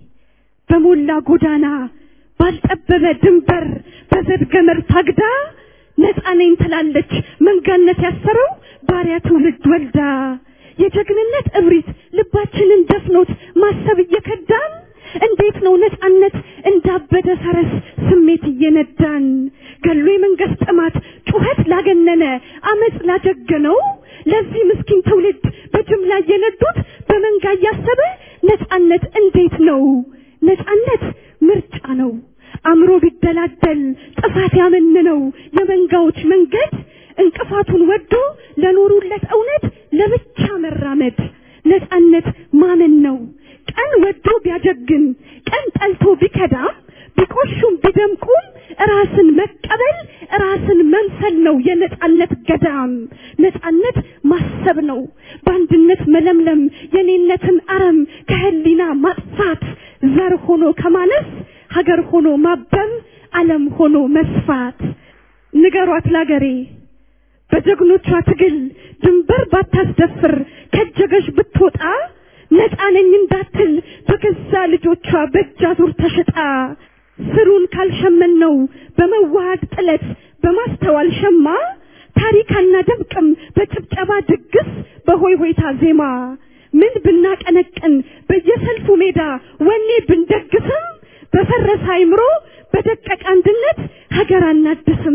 በሞላ ጎዳና ባልጠበበ ድንበር በዘድ ገመድ ታግዳ ነፃ ነኝ ትላለች መንጋነት ያሰረው ባሪያ ትውልድ ወልዳ የጀግንነት እብሪት ልባችንን ደፍኖት ማሰብ እየከዳን እንዴት ነው ነፃነት እንዳበደ ፈረስ ስሜት እየነዳን ገሎ የመንግስት ጥማት ጩኸት ላገነነ አመፅ ላጀገነው ለዚህ ምስኪን ትውልድ በጅምላ እየነዱት በመንጋ እያሰበ ነፃነት እንዴት ነው? ነፃነት ምርጫ ነው። አእምሮ ቢደላደል ጥፋት ያመንነው የመንጋዎች መንገድ እንቅፋቱን ወዶ ለኖሩለት እውነት ለብቻ መራመድ ነፃነት ማመን ነው። ቀን ወዶ ቢያጀግን ቀን ጠልቶ ቢከዳም ቢቆሹም ቢደምቁም ራስን መቀበል ራስን መምሰል ነው የነፃነት ገዳም። ነፃነት ማሰብ ነው፣ በአንድነት መለምለም፣ የኔነትን አረም ከህሊና ማጥፋት፣ ዘር ሆኖ ከማነስ ሀገር ሆኖ ማበብ ዓለም ሆኖ መስፋት ንገሯት ላገሬ በጀግኖቿ ትግል ድንበር ባታስደፍር ከጀገሽ ብትወጣ ነፃ ነኝ እንዳትል በገዛ ልጆቿ በእጅ አዙር ተሽጣ ስሩን ካልሸመነው በመዋሃድ ጥለት በማስተዋል ሸማ ታሪክ አናደምቅም በጭብጨባ ድግስ በሆይ ሆይታ ዜማ ምን ብናቀነቅን በየሰልፉ ሜዳ ወኔ ብንደግስም በፈረሰ አይምሮ በደቀቀ አንድነት ሀገር አናድስም።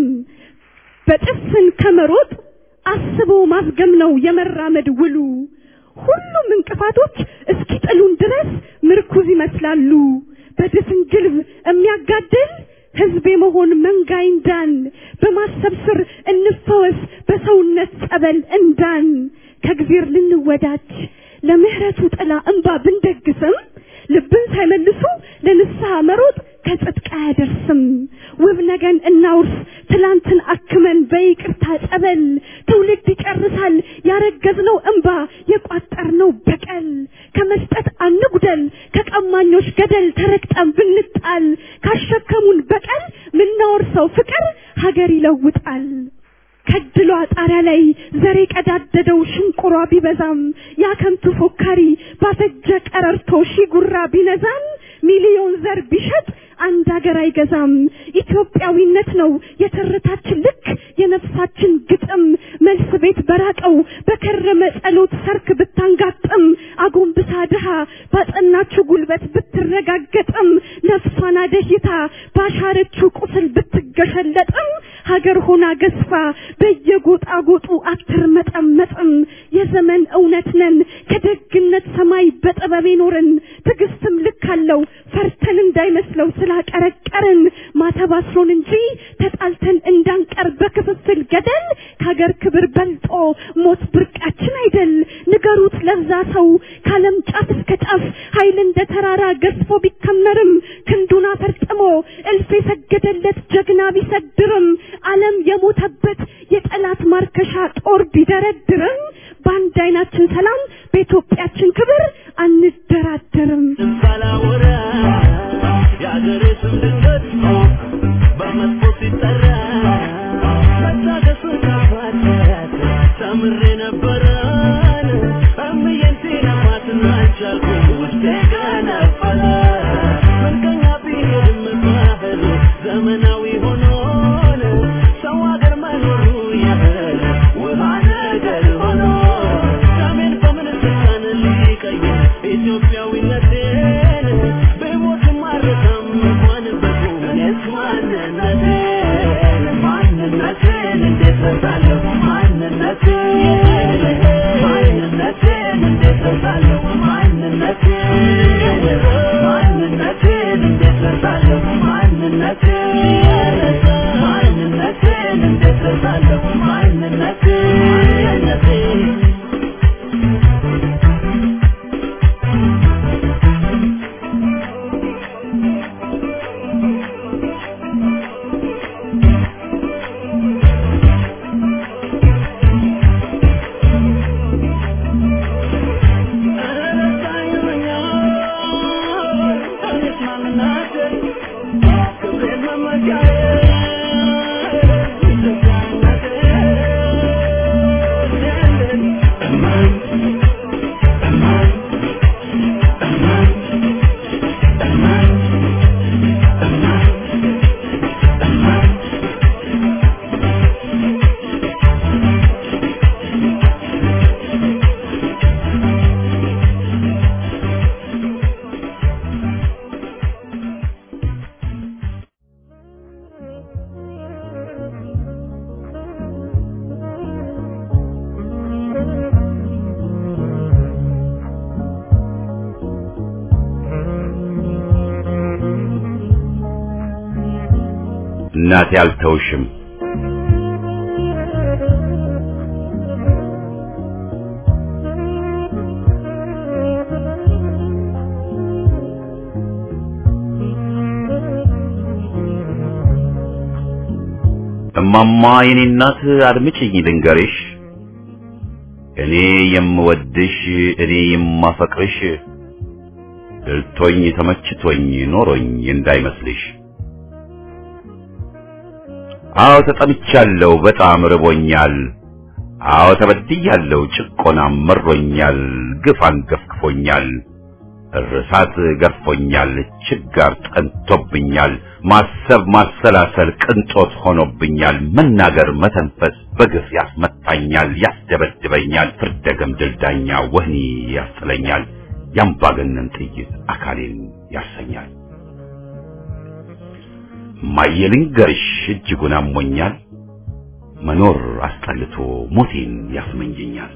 በጭፍን ከመሮጥ አስቦ ማዝገም ነው የመራመድ ውሉ። ሁሉም እንቅፋቶች እስኪጥሉን ድረስ ምርኩዝ ይመስላሉ። በድፍን ግልብ የሚያጋድል ህዝብ የመሆን መንጋ ይንዳን። በማሰብ ስር እንፈወስ በሰውነት ጸበል እንዳን። ከእግዚአብሔር ልንወዳጅ ለምህረቱ ጥላ እንባ ብንደግስም ልብን ሳይመልሱ ለንስሐ መሮጥ ከጽድቅ አያደርስም። ውብ ነገን እናውርስ ትላንትን አክመን በይቅርታ ጸበል ትውልድ ይጨርሳል ያረገዝነው እንባ የቋጠርነው በቀል ከመስጠት አንጉደል ከቀማኞች ገደል ተረግጠን ብንጣል ካሸከሙን በቀል ምናወርሰው ፍቅር ሀገር ይለውጣል። ከድሏ ጣሪያ ላይ ዘሬ ቀዳደደው ሽንቁሯ ቢበዛም ያከንቱ ፎካሪ ባፈጀ ቀረርቶ ሺ ጉራ ቢነዛም ሚሊዮን ዘር ቢሸጥ አንድ ሀገር አይገዛም። ኢትዮጵያዊነት ነው የትርታችን ልክ የነፍሳችን ግጥም መልስ ቤት በራቀው በከረመ ጸሎት ሰርክ ብታንጋጥም አጎንብሳ ድሃ ባጸናችው ጉልበት ብትረጋገጥም ነፍሷን አደሂታ ባሻረችው ቁስል ብትገሸለጥም ሀገር ሆና ገዝፋ በየጎጣ ጎጡ አትርመጠመጥም። የዘመን እውነት ነን ከደግነት ሰማይ በጥበብ ኖርን ትዕግስትም ልክ አለው ፈርተን እንዳይመስለው ስላቀረቀርን ማተባስሮን እንጂ ተጣልተን እንዳንቀር በክፍፍል ገደል ከሀገር ክብር በልጦ ሞት ብርቃችን አይደል። ንገሩት ለዛ ሰው ከዓለም ጫፍ እስከ ጫፍ ኃይል እንደ ተራራ ገዝፎ ቢከመርም ክንዱን አፈርጥሞ እልፍ የሰገደለት ጀግና ቢሰድርም ዓለም የሞተበት የጠላት ማርከሻ ጦር ቢደረድርም በአንድ አይናችን ሰላም በኢትዮጵያችን ክብር አንደራደርም። ባላወራ የአገሬ ስም ድንገት በመጥፎ ሲጠራ መታገሱን ካፋት ተምሬ ነበረን እምዬን ሲለማትን አልቻልኩም ውስጤ ገነፈለ ምንቀኛ ቢሄድም ባህሉ ዘመናዊ ሆኖን ሰው አገር መኖሩ ያህል ውሃ ነገር ሆኖ ሰሜን በምን ስልጣን ሊቀይር ኢትዮጵያዊነቴን ብሞትም አልረሳም እንኳን በቁም እኔስ ማንነቴን ማንነቴን እንዴት ረሳለሁ ማንነቴን ማንነቴን እንዴት ረሳለሁ ማንነቴን ማንነቴን እንዴት ረሳለሁ ማንነቴን ማንነቴን እንዴት ረሳለሁ ማንነቴን እናቴ አልተውሽም እማማ የኔ እናት አድምጪኝ ልንገርሽ እኔ የምወድሽ እኔ የማፈቅርሽ ድልቶኝ ተመችቶኝ ኖሮኝ እንዳይመስልሽ አዎ ተጠምቻለሁ፣ በጣም ርቦኛል። አዎ ተበድያለሁ፣ ጭቆናም መሮኛል፣ ግፍ አንገፍግፎኛል፣ እርሳት ገርፎኛል፣ ችጋር ጠንቶብኛል፣ ማሰብ ማሰላሰል ቅንጦት ሆኖብኛል፣ መናገር መተንፈስ በግፍ ያስመታኛል፣ ያስደበድበኛል፣ ፍርደ ገምድል ዳኛ ወህኒ ያስጥለኛል፣ ያምባገነን ጥይት አካሌን ያሰኛል። ማየልንገርሽ እጅጉን አሞኛል፣ መኖር አስጠልቶ ሞቴን ያስመኘኛል።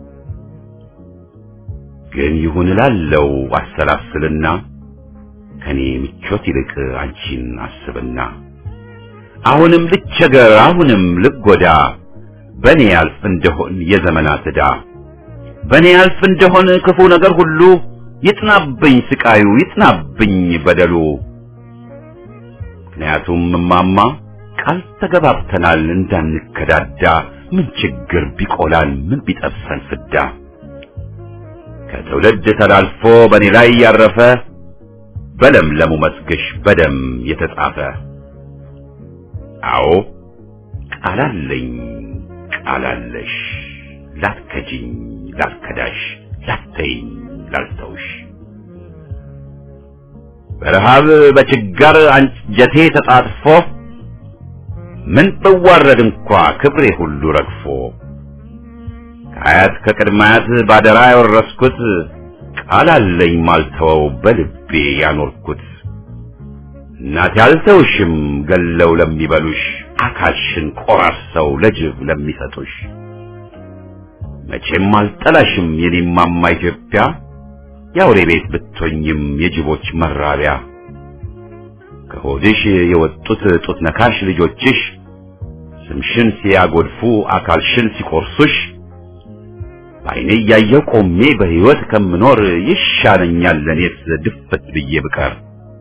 ግን ይሁን እላለው አሰላስልና ከኔ ምቾት ይልቅ አንቺን አስብና አሁንም ልቸገር አሁንም ልጎዳ በኔ ያልፍ እንደሆን የዘመናት ዕዳ በኔ ያልፍ እንደሆን ክፉ ነገር ሁሉ ይጥናብኝ ስቃዩ ይጥናብኝ በደሉ ምክንያቱም እማማ ቃል ተገባብተናል እንዳንከዳዳ ምን ችግር ቢቆላል ምን ቢጠብሰን ፍዳ ከትውልድ ተላልፎ በእኔ ላይ ያረፈ በለምለሙ መስግሽ በደም የተጻፈ አዎ ቃላለኝ ቃላለሽ ላትከጂኝ ላትከዳሽ ላተይኝ ላልተውሽ በረሃብ በችጋር አንጀቴ ተጣጥፎ ምን ብዋረድ እንኳ ክብሬ ሁሉ ረግፎ ከአያት ከቅድማያት ባደራ ያወረስኩት ቃል አለኝ ማልተወው በልቤ ያኖርኩት እናቴ አልተውሽም ገለው ለሚበሉሽ አካልሽን ቆራርሰው ለጅብ ለሚሰጡሽ መቼም አልጠላሽም የኔማማ ኢትዮጵያ የአውሬ ቤት ብትሆኝም የጅቦች መራቢያ ከሆድሽ የወጡት ጡት ነካሽ ልጆችሽ ስምሽን ሲያጎድፉ አካልሽን ሲቆርሱሽ በዓይኔ እያየሁ ቆሜ በሕይወት ከምኖር ይሻለኛል ለኔስ ድፍት ብዬ ብቀር።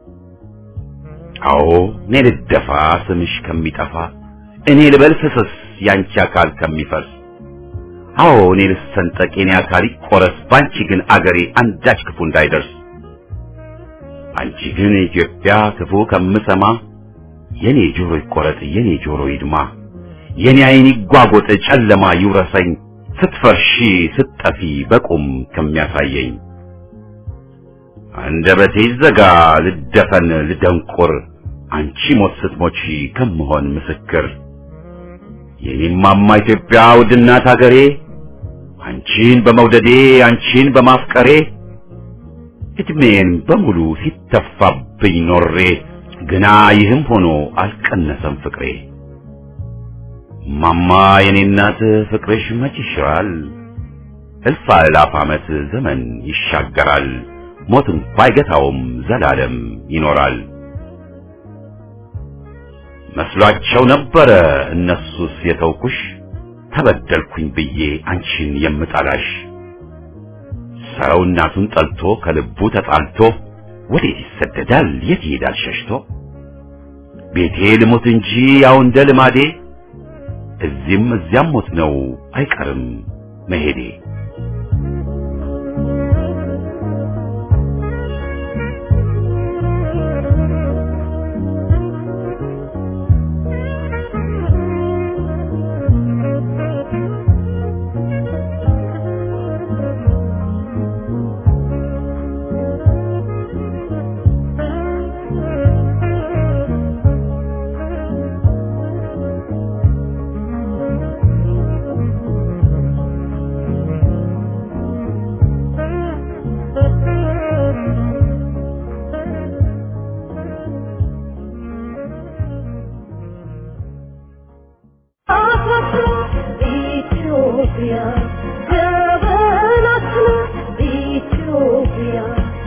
አዎ እኔ ልደፋ ስምሽ ከሚጠፋ እኔ ልበል ፍስስ ያንቺ አካል ከሚፈስ አዎ እኔ ልሰንጠቅ የኔ አካል ይቆረስ ባንቺ ግን አገሬ አንዳች ክፉ እንዳይደርስ አንቺ ግን ኢትዮጵያ ክፉ ከምሰማ የኔ ጆሮ ይቆረጥ የኔ ጆሮ ይድማ የኔ ዓይን ይጓጎጥ ጨለማ ይውረሰኝ ስትፈርሺ ስትጠፊ በቁም ከሚያሳየኝ አንደበቴ ይዘጋ ልደፈን ልደንቁር አንቺ ሞት ስትሞቺ ከምሆን ምስክር የኔማማ ኢትዮጵያ ውድናት አገሬ አንቺን በመውደዴ አንቺን በማፍቀሬ እድሜን በሙሉ ሲተፋብኝ ኖሬ ግና ይህም ሆኖ አልቀነሰም ፍቅሬ ማማ የኔ እናት ፍቅርሽ መች ይሽራል እልፍ አእላፍ ዓመት ዘመን ይሻገራል ሞት እንኳ አይገታውም ዘላለም ይኖራል መስሏቸው ነበረ እነሱስ የተውኩሽ ተበደልኩኝ ብዬ አንቺን የምጠላሽ ሰው እናቱን ጠልቶ ከልቡ ተጣልቶ ወዴት ይሰደዳል የት ይሄዳል ሸሽቶ ቤቴ ልሞት እንጂ ያው እንደ ልማዴ እዚህም እዚያም ሞት ነው አይቀርም መሄዴ ኢትዮጵያ ጀበናችን ኢትዮጵያ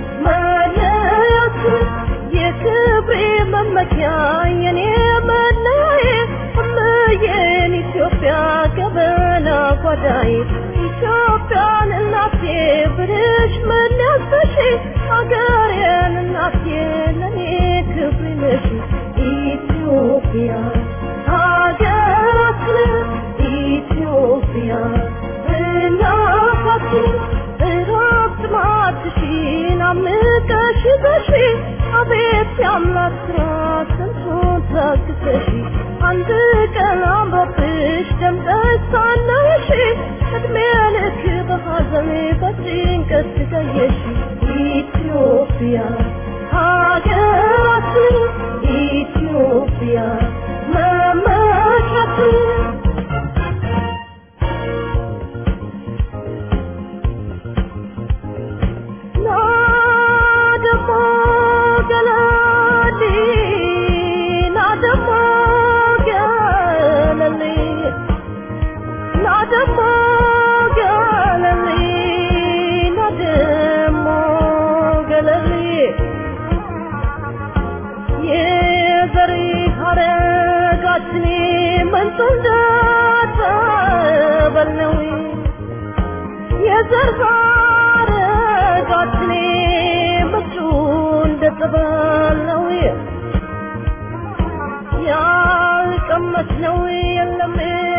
መለያችን የክብሬ መመኪያ የኔ መለዬ እምዬን ኢትዮጵያ ገበና ጓዳዬ ኢትዮጵያን እናቴ ብልሽ መለያተሽ አገሬን እናቴ ለኔ ክብሬ ነሽ ኢትዮጵያ ሀገራችን ኢትዮጵያ እናታችን እረፍት ማትሽን አምቀሽ ይዘሽ አቤት የአምላክ ስራ ስንቱን ታግሰሽ አንድ እድሜ ልክ በሐዘን በጭንቀት ስቃየሽ ኢትዮጵያ ሀገራችን ኢትዮጵያ መመኪያችን ናደሞ ገለሊ ናደሞ ገለሊ ናደሞ ገለሊ ናደሞ ገለሊ የዘሪ ሀረጋችን ምንጩ እንደተበለው የዘር ሀረጋችን ምንጩ እንደተበለው ያልቀመስነው የለም